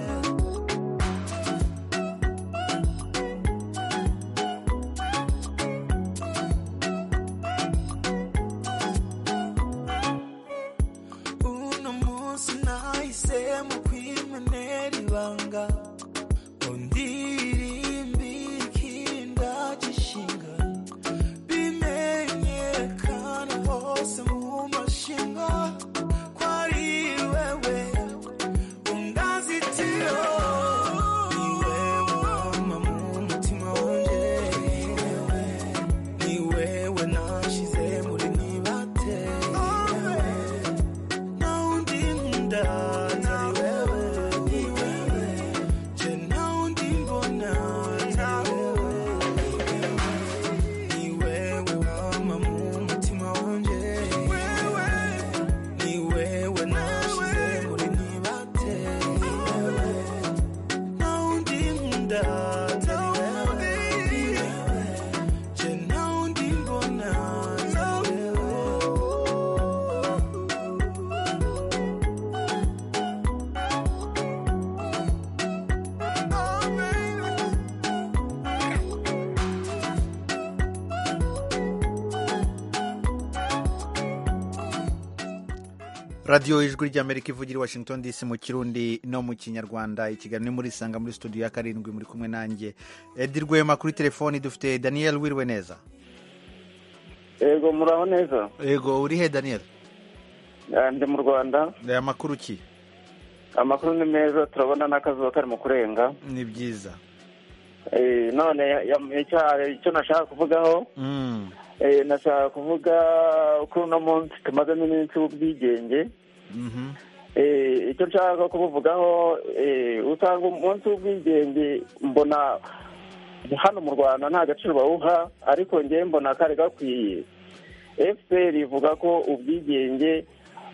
uno munsi nahisemo kwimenera ibanga undirimbi kindajishinga bimenyekana hose mu mashinga ko ari wewe ungazitiro ni wewe wama mu mutima wanje ni wewe nashize muri nibate ni wewe na undi nkunda atari wewe ni wewe je na undi mbona atari wewe ni wewe wama mu mutima wanje ni wewe nashize muri nibate ni wewe na undi nkunda atari wewe ni wewe je na undi mbona atari wewe radiyo ijwi ry'amerika ivugira i washington dc mu kirundi no mu kinyarwanda ikiganiro ni muri isanga muri studio ya karindwi muri kumwe nanjye edi rwema kuri telefoni dufite daniel wiriwe neza yego muraho neza yego uri he daniel Eh, ndi mu rwanda ni amakuru ki amakuru ni meza turabona n'akazuba karimo kurenga ni byiza Eh, none ya- ya- icya- icyo nashaka kuvugaho Mm. eh, nashaka kuvuga ko uno munsi tumazemo iminsi w'ubwigenge Mhm. Eh, icyo nshaka kubuvugaho eh, usanga umunsi w'ubwigenge mbona hano mu rwanda nta gaciro bawuha ariko njyewe mbona kari gakwiye fpr ivuga ko ubwigenge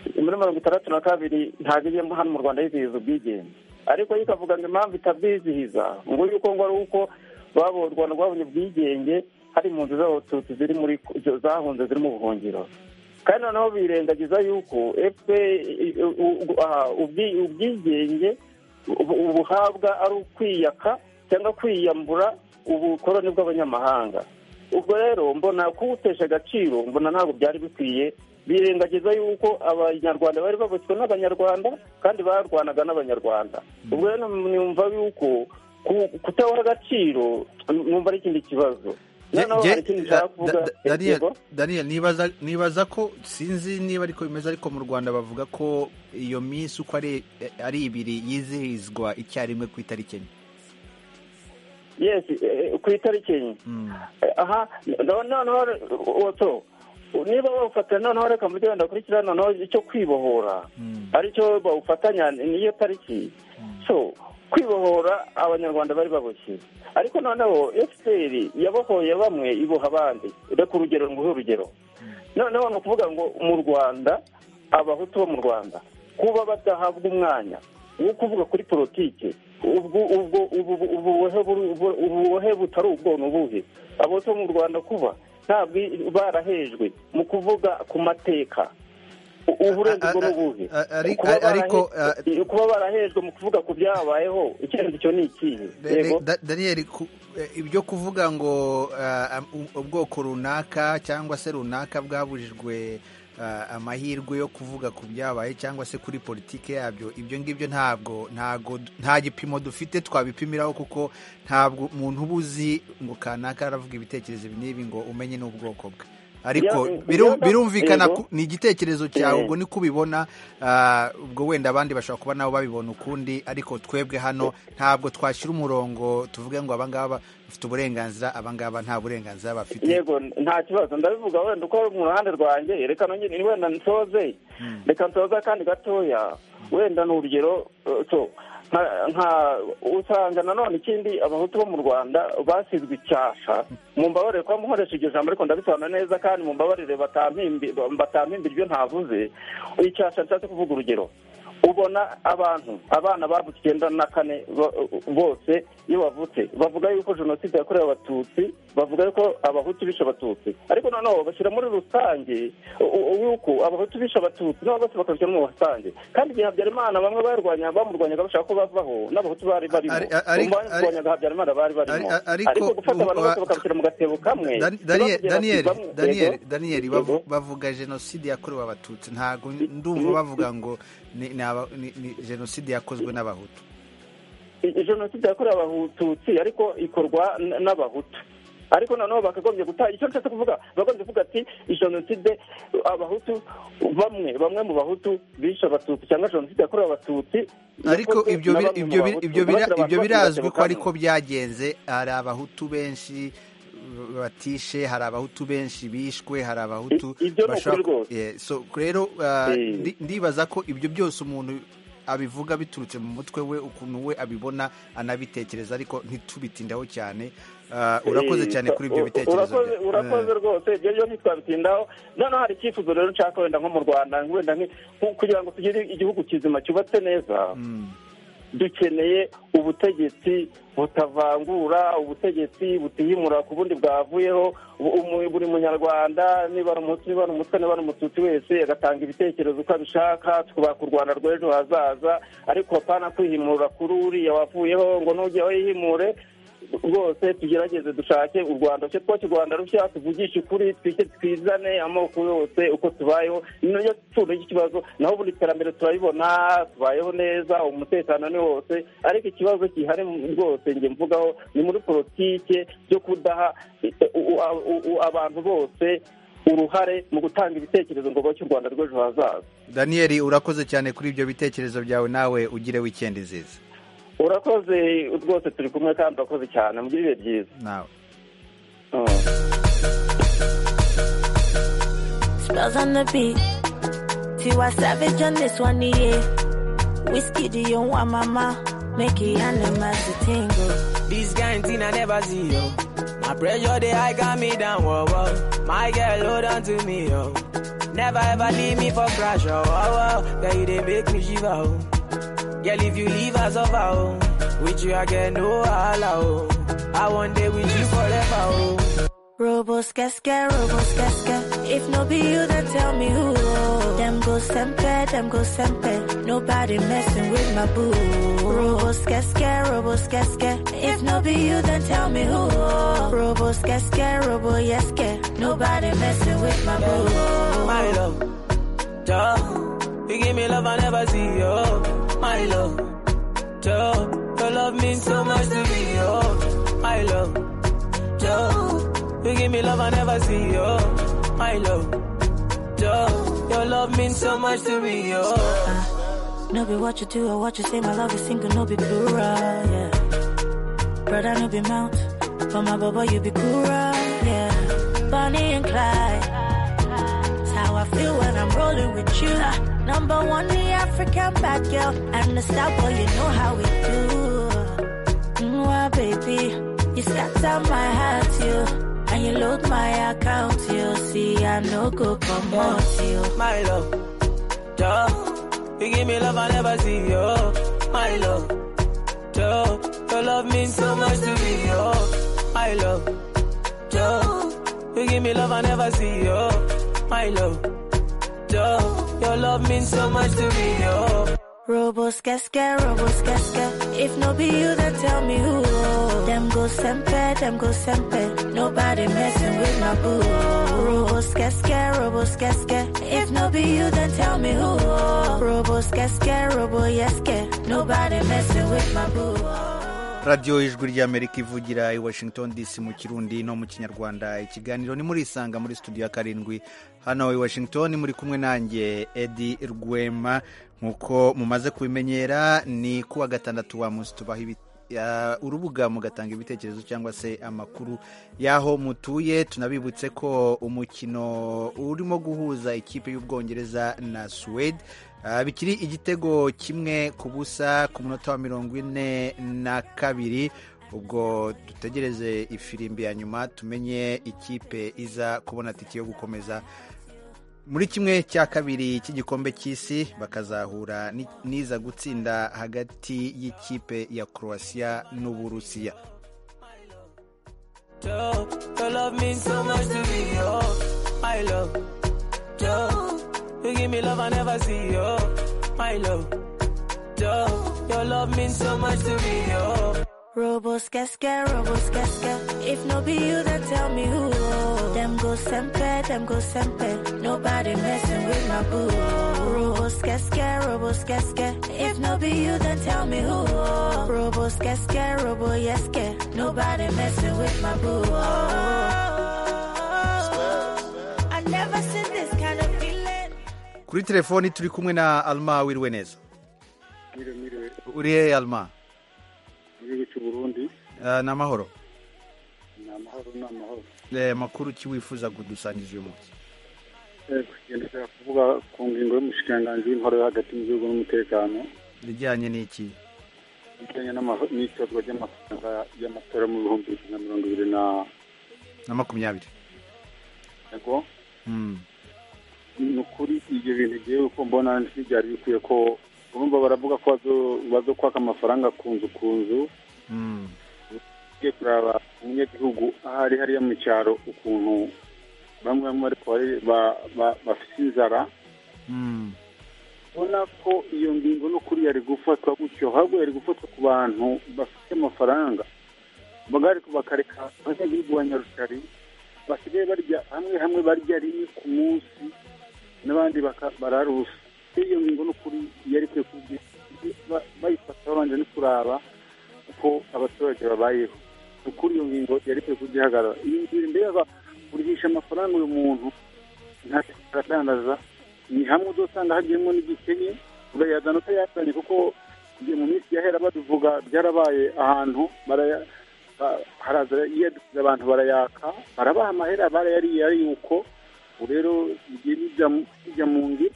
muri mirongo itandatu na kabiri ntabwo ijyemo hano mu rwanda yizihiza ubwigenge ariko yo ikavuga ngo impamvu itabyizihiza ngo yuko ngo ari uko rwabo u rwanda rwabonye ubwigenge hari impunzi z'abatutsi ziri muri zahunze ziri mu buhungiro kandi noneho birengagiza yuko FPR ubwi- ubwigenge ubu- ubuhabwa ari ukwiyaka cyangwa kwiyambura ubukoroni bw'abanyamahanga ubwo rero mbona kuwutesha agaciro mbona ntabwo byari bikwiye birengagiza yuko abanyarwanda bari babutswe n'abanyarwanda kandi barwanaga n'abanyarwanda ubwo rero numva yuko ku- kutawuha agaciro numva ari ikindi kibazo noneho Je- hari ikindi nshaka kuvuga Da- Da- Daniel- Yego? Daniel, nibaza nibaza ko sinzi niba ariko bimeze ariko mu rwanda bavuga ko iyo minsi uko ari ari ibiri yizihizwa icyarimwe ku itariki enye yes eh, ku itariki enye Eh, aha no- noneho re- oto niba bawufata noneho reka mu byo wenda kurikira noneho icyo kwibohora aricyo bawufatanya niyo tariki so kwibohora abanyarwanda bari baboshye ariko noneho fpr yabohoye bamwe iboha abandi reka urugero nguhe urugero noneho ni ukuvuga ngo mu rwanda abahutu bo mu rwanda kuba badahabwa umwanya wo kuvuga kuri politiki ubwo ubwo ubu- ubu- ububohe buri- ubu- ububohe butari ubwo ni ubuhe abahutu bo mu rwanda kuba ntabwo barahejwe mu kuvuga ku mateka U- uburenzi bwo ni ubuhe A- ari- Kuba ariko barahe- kuba barahejwe mu kuvuga ku byababayeho icyerekezo cyo ni ikihe Yego? Da- Daniel ku- eh, ibyo kuvuga ngo ah, um- ubwoko runaka cyangwa se runaka bwabujijwe ah, amahirwe yo kuvuga ku byabaye cyangwa se kuri politike yabyo ibyo ngibyo ntabwo ntago nta gipimo dufite twabipimiraho kuko ntabwo umuntu uba uzi ngo kanaka aravuga ibitekerezo ibi n'ibi ngo umenye n'ubwoko bwe ariko Bya- biru- byaba- birumvikana Yego. ku- ni igitekerezo cyawe Eh. ubwo niko ubibona ah, ubwo wenda abandi bashobora kuba nabo babibona ukundi ariko twebwe hano ntabwo twashyira umurongo tuvuge ngo abangaba bafite uburenganzira abangaba nta burenganzira bafite yego nta kibazo ndabivuga wenda uko ari mu ruhande rwanjye reka nongere wenda nsoze reka nsoze akandi gatoya wenda ni urugero eh, so nka- nka usanga nanone ikindi abahutu bo mu rwanda basizwe icyasha mu mbabarire kuba mukoresha iryo jambo ariko ndabisobanura neza kandi mu mbabarire batampimbi- batampimba ibyo ntavuze icyasha nshatse kuvuga urugero ubona abantu abana bavutse icyenda na kane bo- bose iyo bavutse bavuga yuko jenoside yakorewe abatutsi bavuga yuko abahutu bishe abatutsi ariko noneho bashyira muri rusange u- u- yuko abahutu bishe abatutsi nabo bose bakabishyira muri rusange kandi igihe habyarimana bamwe barwanya bamurwanyaga bashaka ko bavaho n'abahutu bari barimo Ari- ari- bamurwanyaga habyarimana bari barimo Ari- ariko- ariko gufata abantu bose bakabishyira mu gatebo kamwe Dan- Daniel ntibakugera Daniel bamwe- Yego? Daniel Daniel bavu- Yego? bavuga jenoside yakorewe abatutsi ntabwo ndumva bavuga ngo ni- ni aba- ni ni jenoside yakozwe n'abahutu I- jenoside yakorewe abatutsi ariko ikorwa n- n'abahutu ariko noneho bakagombye guta icyo nshatse kuvuga bagombye kuvuga ati jenoside abahutu bamwe bamwe mu bahutu bishe abatutsi cyangwa jenoside yakorewe abatutsi ariko yakozwe ibyo na biri- bamwe mu ibyo biri- Bahutu. ibyo bira- Bashyira abantu ibyo bose mu birazwi gatebo ko kamwe. ariko byagenze hari abahutu benshi uh, batishe hari abahutu benshi bishwe hari abahutu I- ibyo ni bashobora ukuri ku- Yeah, so rero uh, Eh. ndi- ndibaza ko ibyo byose umuntu abivuga biturutse mu mutwe we ukuntu we abibona anabitekereza ariko ntitubitindaho cyane Uh, urakoze Eh, cyane kuri ibyo u- u- bitekerezo urakoze- byawe. urakoze rwose ibyo byo ntitwabitindaho noneho hari icyifuzo rero nshaka wenda nko mu rwanda wenda nki- ku- kugira ngo tugire igihugu kizima cyubatse neza dukeneye ubutegetsi butavangura ubutegetsi butihimura ku bundi bwavuyeho Bu- umu- buri munyarwanda niba ari umutsi niba ari umutwe niba ari umututsi wese agatanga ibitekerezo uko abishaka twubaka u rwanda rw'ejo hazaza ariko apana kwihimura kuri uriya wavuyeho ngo n'ujya wihimure rwose tugerageze dushake u rwanda rushya twubake u rwanda rushya tuvugishe ukuri twike twizane amoko yose uko tubayeho niyo pfundo y'ikibazo naho ubundi iterambere turabibona tubayeho neza umutekano ni wose ariko ikibazo gihari rwose njye mvugaho ni muri politike byo kudaha eh, u- u- u- u- abantu bose uruhare mu gutanga ibitekerezo ngo bake u rwanda rw'ejo hazaza Daniel urakoze cyane kuri ibyo bitekerezo byawe nawe ugire weekend nziza urakoze rwose turi kumwe kandi urakoze cyane mugire ibihe byiza nawe Spells on the beat. Tiwa Savage on this one, yeah. Whiskey, do you want mama? Make it animals to tingle. This kind thing I never see, yo. My pressure, they high got me down, whoa, whoa. My girl, hold on to me, yo. Never ever leave me for crash, oh, oh, oh. Girl, you they make me shiver, oh. Girl, if you leave, I suffer, oh. With you, I get no allow, oh. I one day with you forever, oh. Robos casca, robos casca. If no be you, then tell me who. Them go sempe, them go sempe. Nobody messing with my boo. Robos casca, robos casca. If no be you, then tell me who. Robos casca, robo yeske. Nobody messing with my boo. My love, duh. You give me love I never see, oh. My love, duh. Your love means so much to me, oh. My love, duh. You give me love I never see, oh. My love, duh. Your love means so much to me, oh. No be what you do or what you say, my love is single, no be plural, yeah. Brother, no be mount, but my baba, you be cool, yeah. Bonnie and Clyde, that's how I feel when I'm rolling with you. Number one, the African bad girl, and the star boy, you know how we do. Mwah, baby, you scatter my heart, you. And you load my account, you see, I no go come out, you. My love, duh. You give me love I never see, oh. My love, duh. Your love means so much to me, oh. My love, duh. You give me love I never see, oh. My love, duh. Your love means so much to me, oh. Robos casca, robos casca. If no be you, then tell me who. Them go sempe, them go sempe. Nobody messing with my boo. Robos casca, robos casca. If no be you, then tell me who. Robos casca, robo yeske. Nobody messing with my boo. radiyo ijwi ry'amerika ivugira i washington dc mu kirundi no mu kinyarwanda ikiganiro ni murisanga muri studio ya karindwi hano i washington muri kumwe nanjye edi rwema nk'uko mumaze kubimenyera ni kuwa gatandatu wa munsi tubaha ibi- ya- urubuga mugatanga ibitekerezo cyangwa se amakuru y'aho mutuye tunabibutse ko umukino urimo guhuza ikipe y'ubwongereza na suwede Ah, bikiri igitego kimwe ku busa ku munota wa mirongo ine na kabiri ubwo dutegereze ifirimbi ya nyuma tumenye ikipe iza kubona tike yo gukomeza muri kimwe cya kabiri cy'igikombe cy'isi bakazahura ni- n'iza gutsinda hagati y'ikipe ya croatia n'uburusiya Joe, your love means so much to me, oh, my love. Joe, you give me love I never see, oh, my love. Joe, your love means so much to me, oh. Robos casca, robos casca. If no be you, then tell me who. Them go sempe, them go sempe. Nobody messing with my boo. Robos casca, robos casca. If no be you, then tell me who. Robos casca, robo yeske. Nobody messing with my boo. I never seen this kind of feeling. kuri telefoni turi kumwe na alma wiriwe neza Mire, mire, uri hehe alma mu gihugu cy'u Burundi Ah, ni amahoro ni amahoro ni amahoro Eh, makuru ki wifuza kudusangije uyu munsi Eh, kugenda ushaka kuvuga ku ngingo y'umushikiranganji w'intore yo hagati mu gihugu n'umutekano ibijyanye n'iki bijyanye n'amaho- n'itozwa ry'amafaranga y'amatora mu bihumbi bibiri na mirongo ibiri na na makumyabiri yego Mm. ni ukuri ibyo bintu igihe uko mbona ntibyari bikwiye ko urumva baravuga ko bazo- bazokwaka amafaranga ku nzu ku nzu Mm. ugiye kuraba umunyagihugu aho ari hariya mu cyaro ukuntu bamwe bamwe ariko bari- ba- ba- bafite inzara Mm. ubona ko iyo ngingo n'ukuri yari gufatwa gutyo ahubwo yari gufatwa ku bantu bafite amafaranga baga- ariko bakareka abanyagihugu ba nyarutari basigaye barya hamwe hamwe barya rimwe ku munsi n'abandi baka- bararusa iyo ngingo n'ukuri yari ikwiye kugira ba- bayifata babanje no kuraba uko abaturage babayeho ni ukuri iyo ngingo yari ikwiye kugihagarara iyi ngingo mbega urihisha amafaranga uyu muntu ntacyo aradandaza ni hamwe uzasanga hagiyemo n'igikenye urayazana utayazanye kuko igihe mu minsi yahera baduvuga byarabaye ahantu baraya ba- haraza yiyadukiza abantu barayaka barabaha amahera barayariye ariyuko ubu rero bigiye bijya mu- bijya mu ngi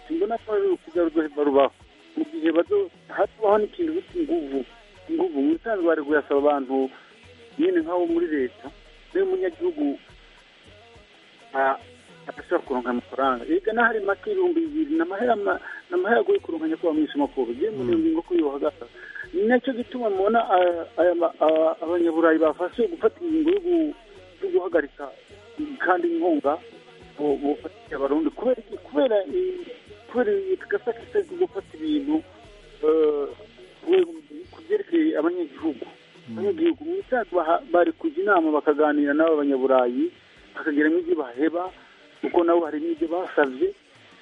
mbona ko ari urukuza rudoheva rubaho mu gihe bazo- hatubaho n'ikintu bita inguvu inguvu mu bisanzwe bari kuyasaba abantu nyine nk'abo muri leta niba umunyagihugu a- badashobora kuronka amafaranga ega n'ahari make ibihumbi bibiri ni amahera ma- ni amahera agoye kuronkanya kuba mu isomapuro gihe muri iyo ngingo kuyubaha nicyo gituma mubona aya- aya ma- aba- abanyaburayi bafashe gufata ingingo yo gu- yo guhagarika kandi inkunga bu- bufatiye abarundi kubera iki? kubera i- kubera gasa kitari gufata ibintu eh, ku- ku byerekeye abanyagihugu abanyagihugu mu cyacu baha- bari kujya inama bakaganira n'aba banyaburayi bakagira n'ibyo baheba kuko nabo hari n'ibyo basabye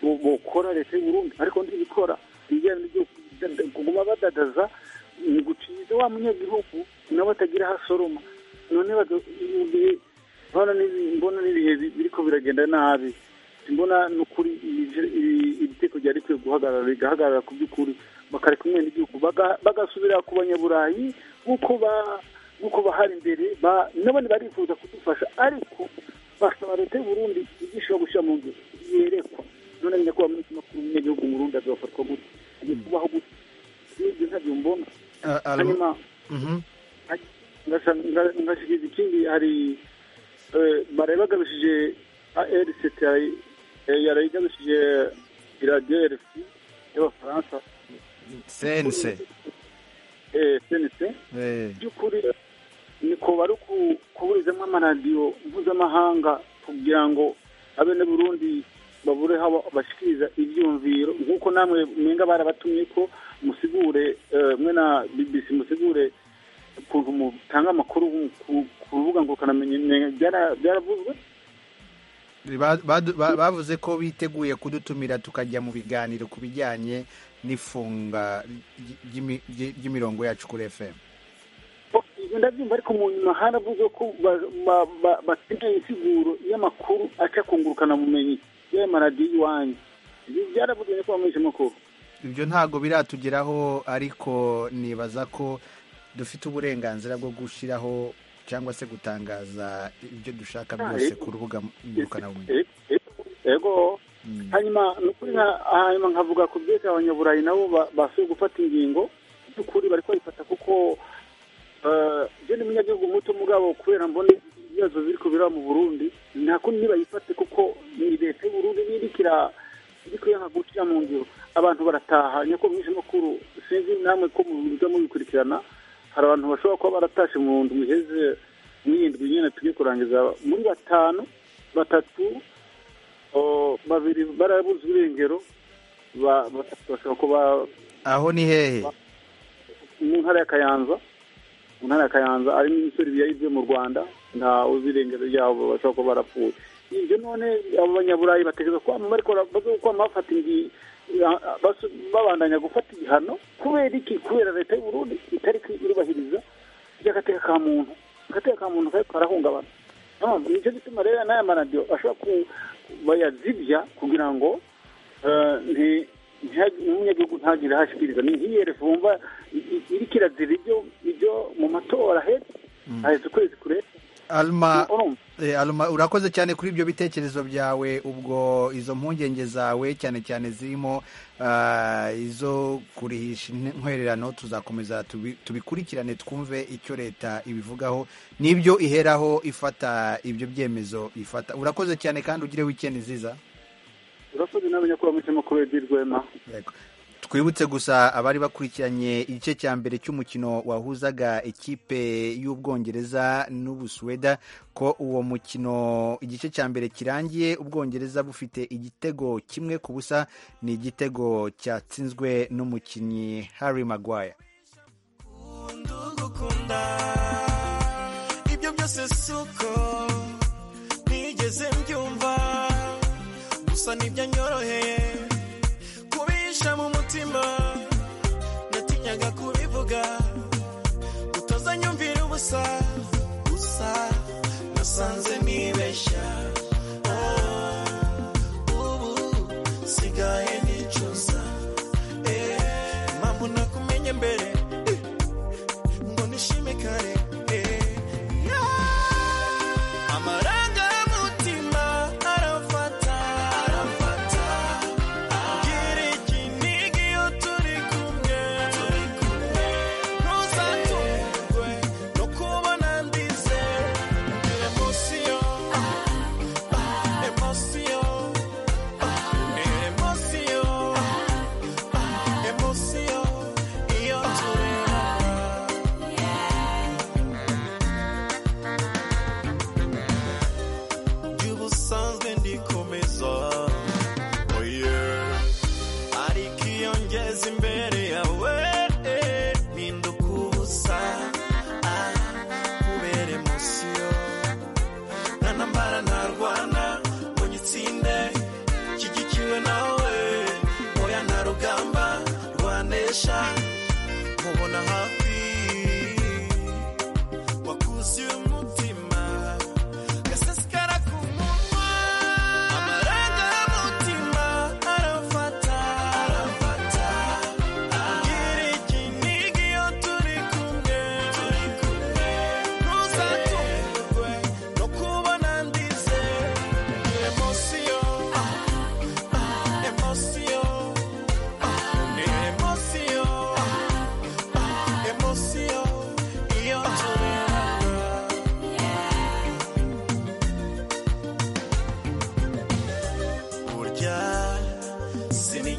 bo- bokora leta y'u Burundi ariko ntibikora ibijyanye n'ibyo kudada- kuguma badadaza ni guciza wa munyagihugu nawe atagira aho asoroma none baga- mu gihe mbona n'ibi- mbona n'ibihe bi- biriko biragenda nabi mbona ni ukuri ije- iri- iri teko ryari rikwiye guhagarara rigahagarara ku by'ukuri bakareka umwene igihugu baga- bagasubira ku banyaburayi nk'uko ba- nk'uko bahari imbere ba- n'abandi barifuza kudufasha ariko basaba leta y'u Burundi ibyishobora gushyira mu nzu yerekwa none nyine ko bamuha ikinyamakuru umunyagihugu mu Burundi azafatwa gute agiye kubaho gute n'ibyo ntabyo mbona Ah, ah, hanyuma mhm. ngasa- nga- ngashyikiza ikindi hari eh, bareba igarukije ARCT eh, yaraye igarukije iradiyo RFI y'abafaransa sense eh, CNC Eh, by'ukuri niko bari ku- kuburizamo amaradiyo mpuzamahanga kugira ngo abeneburundi babure aho ba- bashyikiriza ibyumviro nk'uko namwe mwenga barabatumye ko musigure eh, mwe na bbc musigure ukuntu mutanga amakuru ku- ku rubuga ngurukanabumenyi byara- byaravuzwe ba- badu- ba- bavuze ko biteguye kudutumira tukajya mu biganiro ku bijyanye n'ifunga ry- ry'imi- ry- ry'imirongo yacu kuri fm ibyo ndabyumva ariko mu nyuma haravuze ko ba- ba- ba- bakeneye insiguro y'amakuru aca kungurukana bumenyi y'ayo maradiyo iwanyu Ibi byaravuzwe niko bamwishe amakuru ibyo ntago biratugeraho ariko nibaza ko dufite uburenganzira bwo gushyiraho cyangwa se gutangaza ibyo dushaka Ah, byose eh. ku rubuga ngurukanabumenyi Eh, eh, ego hanyuma ni ukuri nka- hanyuma nkavuga ku byerekeye abanyaburayi nabo ba- basuye gufata ingingo by'ukuri bari kubifata kuko eh, je ni umunyagihugu muto mugabo kubera mbona ibibazo biri kubera mu burundi nta kundi nibayifate kuko ni leta y'u burundi nirikira iriko yanga gucira mu ngiro abantu barataha nyako mwinshi makuru sinzi namwe ko mubiza mubikurikirana hari abantu bashobora kuba baratashe mu ndwi iheze mw'iyindwi nyene tugiye kurangiza muri batanu batatu o, babiri barabuze irengero ba- batatu bashobora kuba aho ni hehe mu ntara ya kayanza mu ntara ya kayanza ari n'imisore yayivye mu rwanda nta uzi irengero ryabo bashobora kuba barapfuye ibyo none abo banyaburayi batekereza kwama bariko bara- baza kwama bafata ingi a- a- basu- babandanya gufata igihano kubera iki kubera leta y'u burundi itariko irubahiriza ry'agateka ka muntu agateka ka muntu kariko karahungabana Urumva, nicyo gituma rero n'aya maradiyo ashobora ku bayazibya kugira ngo eh, nti- ntiha- n'umunyagihugu ntagire aho ashikiriza ni nk'iyerefu wumva i- i- iriko irazira ibyo ibyo mu matora hepfo haheze ukwezi kure alma eh, alma urakoze cyane kuri ibyo bitekerezo byawe ubwo izo mpungenge zawe cyane cyane zirimo ah, izo kurihisha in- intwererano tuzakomeza tubi- tubikurikirane twumve icyo leta ibivugaho n'ibyo iheraho ifata ibyo byemezo ifata urakoze cyane kandi ugire weekend nziza urakoze nawe nyakubahwa mwicamakuru edi rwema twibutse gusa abari bakurikiranye igice cya mbere cy'umukino wahuzaga ikipe y'ubwongereza n'ubusuweda ko uwo mukino igice cya mbere kirangiye ubwongereza bufite igitego kimwe ku busa ni igitego cyatsinzwe n'umukinnyi harry maguire ndugukunda ibyo byose suko ntigeze mbyumva gusa ntibyanyoroheye kubisha mu mutima natinyaga kubivuga utazanyumvira ubusa gusa nasanze nibeshya Oh, ubu sigaye nicuza Eh, impamvu nakumenye mbere ngo nishime kare eh. Yeah. amarangamutima arafata arafata gira ikinigi iyo turi kumwe ntuzatungwe no kubona ndize mbere munsi yo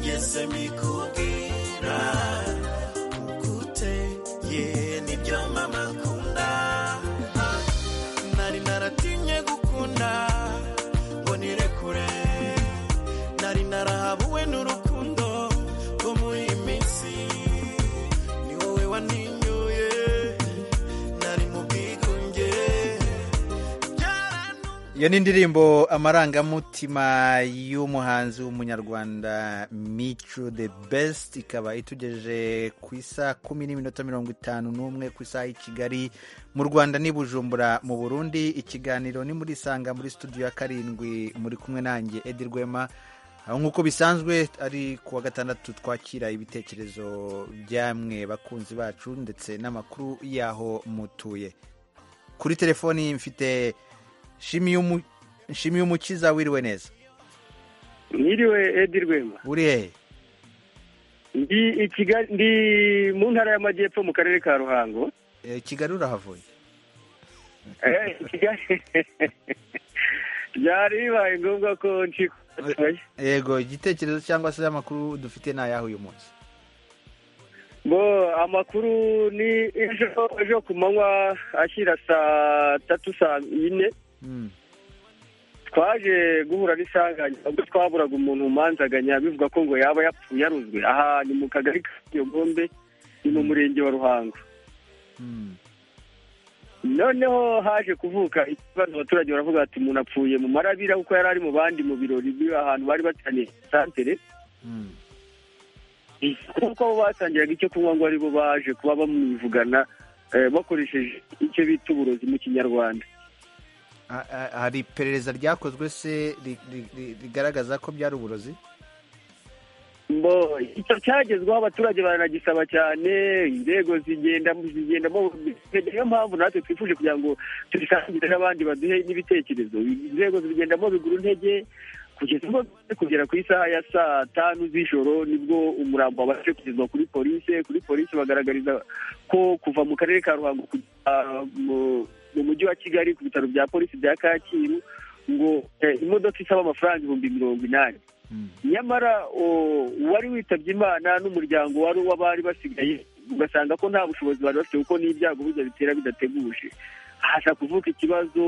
byose mbikubwira ukute ye nibyo mama akunda Ah, nari naratinye gukunda ngo nire kure nari narahabuwe n'urukundo rwo muri iyi minsi ni wowe waninyoye nari mu bwigunge iyo ni ndirimbo amarangamutima y'umuhanzi w'umunyarwanda mico the best ikaba itugejeje ku isaha kumi n'iminota mirongo itanu n'umwe ku isaha y'i kigali mu rwanda n'i bujumbura mu burundi ikiganiro ni muri isanga muri studio ya karindwi muri kumwe nanjye edi rwema aho nk'uko bisanzwe ari ku wa gatandatu twakira ibitekerezo byamwe bakunzi bacu ndetse n'amakuru y'aho mutuye kuri telefoni mfite Shimi y'umukiza wiriwe neza Niriwe Edi Rwema. uri hehe Ndi i Kigali ndi mu ntara y'amajyepfo mu karere ka Ruhango. Eh, kigali urahavuye Eh, i Kigali byari bibaye ngombwa ko nshikuye. yego igitekerezo cyangwa se amakuru dufite ni ayahe uyu munsi Bo amakuru ni ejo ejo ku manywa ashyira saa tatu saa yine. twaje guhura n'isanganya ubwo twaburaga umuntu umanzaganya bivuga ko ngo yaba yapfuye aruzwe aha ni mu kagari ka nyogombe ni mu murenge wa ruhango noneho haje kuvuka ikibazo abaturage baravuga bati umuntu apfuye mu marabira kuko yari ari mu bandi mu birori biri ahantu bari bateraniye santere kuko bo batangiraga icyo kunywa ngo aribo baje kuba bamwivugana eh, bakoresheje icyo bita uburozi mu kinyarwanda Ha- ha- hari iperereza ryakozwe se ri- ri- ri- rigaragaza ko byari uburozi Mbo, icyo cyagezweho abaturage baranagisaba cyane inzego zigenda zigendamo niyo mpamvu natwe twifuje kugira ngo tubisangire n'abandi baduhe n'ibitekerezo inzego zigendamo bigura intege kugeza ubwo bimaze kugera ku isaha ya saa tanu z'ijoro nibwo umurambo wabashije kugezwa kuri polisi kuri polisi bagaragariza ko kuva mu karere ka ruhango kujya mu- mu mujyi wa kigali ku bitaro bya polisi bya kacyiru ngo eh, imodoka isaba amafaranga ibihumbi mirongo inani nyamara o, uwari witabye imana n'umuryango wari uw'abari basigaye ugasanga ko nta bushobozi bari bafite kuko n'ibyago burya bitera bidateguje haza kuvuka ikibazo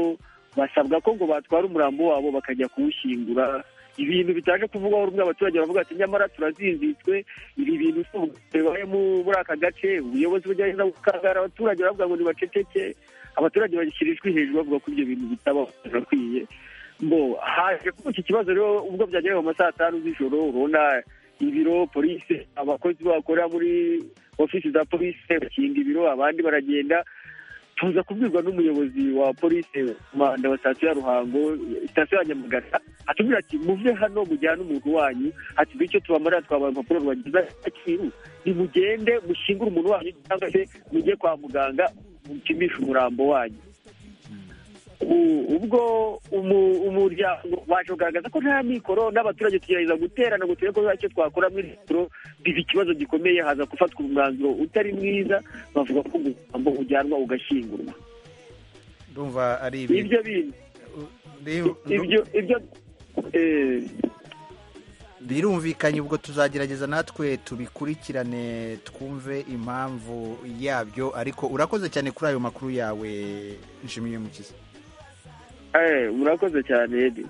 basabwa ko ngo batwara umurambo wabo bakajya kuwushyingura ibintu bitaje kuvugwaho rumwe abaturage baravuga ati nyamara turazinzitswe ibi bintu si ubwigenge bibayemo muri aka gace ubuyobozi bugerageza gukangara abaturage baravuga ngo nibaceceke abaturage bashyirijwe hejuru bavuga ko ibyo bintu bitaba birakwiye mbo haje kuba iki kibazo rero ubwo byageraga mu ma saa tanu z'ijoro urabona ibiro polisi abakozi bakora muri ofisi za polisi bakinga ibiro abandi baragenda tuza kubwirwa n'umuyobozi wa polisi manda wa sitasiyo ya ruhango sitasiyo ya nyamagana atubwira ati muve hano mujyane umuntu wanyu ati bityo tubamarira twabaye urupapuro rwagize agaciro nimugende mushyingure umuntu wanyu cyangwa se mujye kwa muganga mupimishe umurambo wanyu U- ubwo umu- umuryango waje kugaragaza ko nta mikoro n'abaturage tugerageza guterana ngo turebe ko hari icyo twakora muri mikoro biba ikibazo gikomeye haza gufatwa umwanzuro utari mwiza bavuga ko umurambo ujyanwa ugashyingurwa ndumva ari ibi ibyo bintu ibyo ibyo eh, birumvikanye ubwo tuzagerageza natwe tubikurikirane twumve impamvu yabyo ariko urakoze cyane kuri ayo makuru yawe nshimiye mukiza eh, murakoze cyane Edi.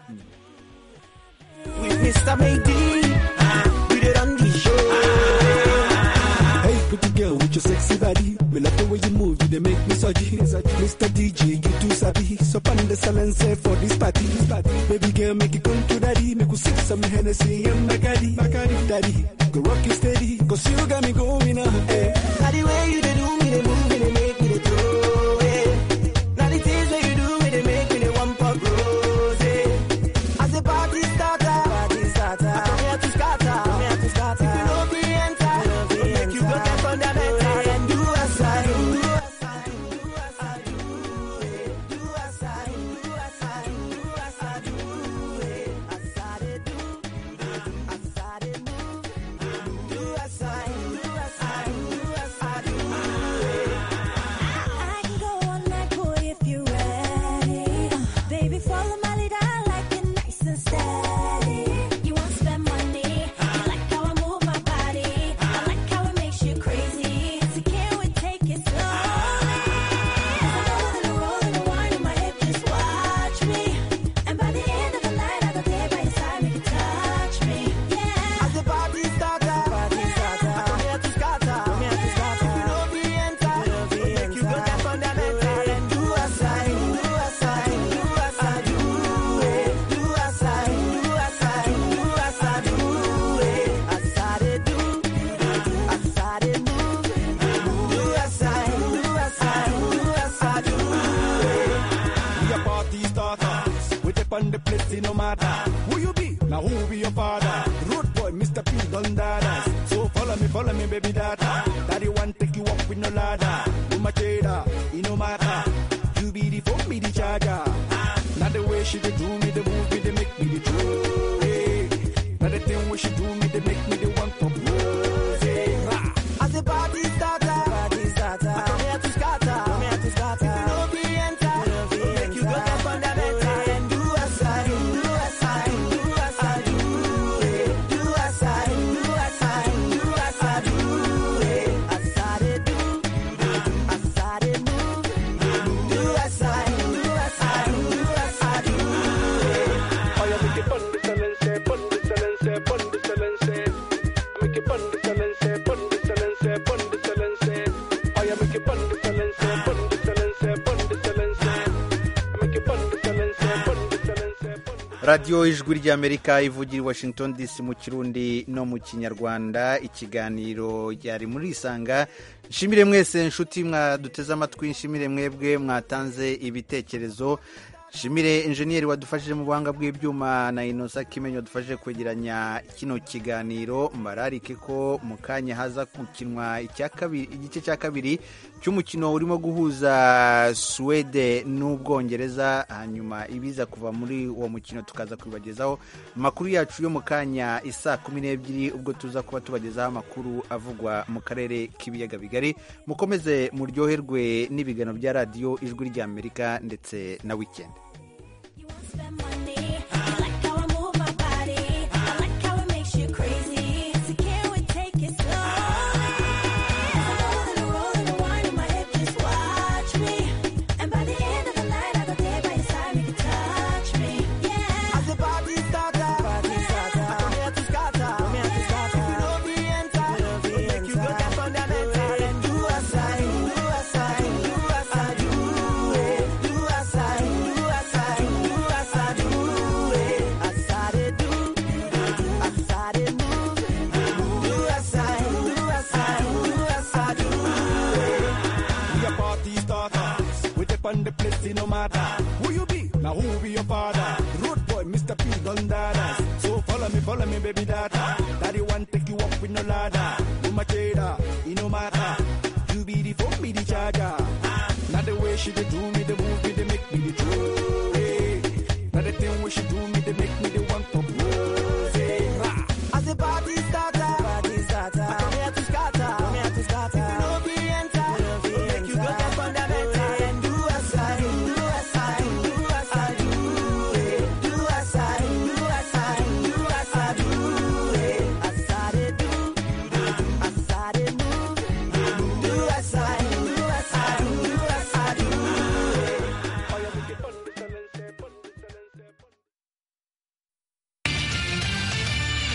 Mr. Maybe, ah, we the wrong show. Hey, pretty girl with your sexy body. Me love the way you move, you they make me soggy. Mr. DJ, you too sabi. So pan the silence eh, for this party. This party. Baby girl, make it come to daddy. Make you sip some Hennessy and Bacardi. Bacardi, daddy. Go rock it steady, cause you got me going on. Eh. Now the way you they do me, they move me, they make me they throw it. Now the things that you do me, they make me they want for rose. As a party starter, party starter. I come here to scatter, I come here to scatter. If you know me enter, I'll make you go get fundamental and do as I do. Do as I do as I do as I Who you be? Now who be your father? Road boy, Mr. P, don't dadas. So follow me, follow me, baby data. Daddy want take you up with no ladder. Do my trader, it no matter. You be the phone, be the charger. Now the way she dey do me, the move me, they make me the true. Hey. Now the thing when she do me, they make me the one to lose. Hey. Rah. As a party starter, party starter. I come here to scatter, come here to scatter. If you know the enter, you know the make you go get fundamental and do as I do, do as I do, do as I do, eh. do as I do, do as I do, do as I do, eh. as I dey do, eh. as I dey move, eh. do as I do, do as I do, do as I do. eh. I am making fun of silence, fun of silence, fun of silence. Making fun of silence, fun of silence, fun of silence. I am making fun of silence, fun of silence, fun of silence. Making fun of silence, fun of silence. radiyo ijwi ry'amerika ivugira i washington dc mu kirundi no mu kinyarwanda ikiganiro ryari muri isanga nshimire mwese nshuti mwaduteze amatwi nshimire mwebwe mwatanze ibitekerezo nshimire enjeniyeri wadufashije mu buhanga bw'ibyuma na inosa kimenyi wadufashije kwegeranya kino kiganiro mbararike ko mu kanya haza gukinwa icya kabiri- igice cya kabiri cy'umukino urimo guhuza suwede n'ubwongereza hanyuma ibiza kuva muri uwo mukino tukaza kubibagezaho amakuru yacu yo mu kanya isa kumi n'ebyiri ubwo tuza kuba tubagezaho amakuru avugwa mu karere k'ibiyaga bigari mukomeze muryoherwe n'ibiganiro bya radiyo ijwi ry'amerika ndetse na wikendi As a party starter, party starter. I come here to scatter, come here to scatter. If you know the enter, you know the make you go get fundamental and do as I do, do as I do, do as I do, eh. do as I do, do as I do, do as I do, eh. as I dey do, as I dey move, do as I do, do as I do, do as I do. eh. We a party starters. We take on the place, it no matter. Who you be? Now who be your father? Road boy, Mr. P, don't dadas. So follow me, follow me, baby data. Daddy want take you up with no ladder. Do my trader, it no matter. You be the phone, be the charger. Now the way she dey do me,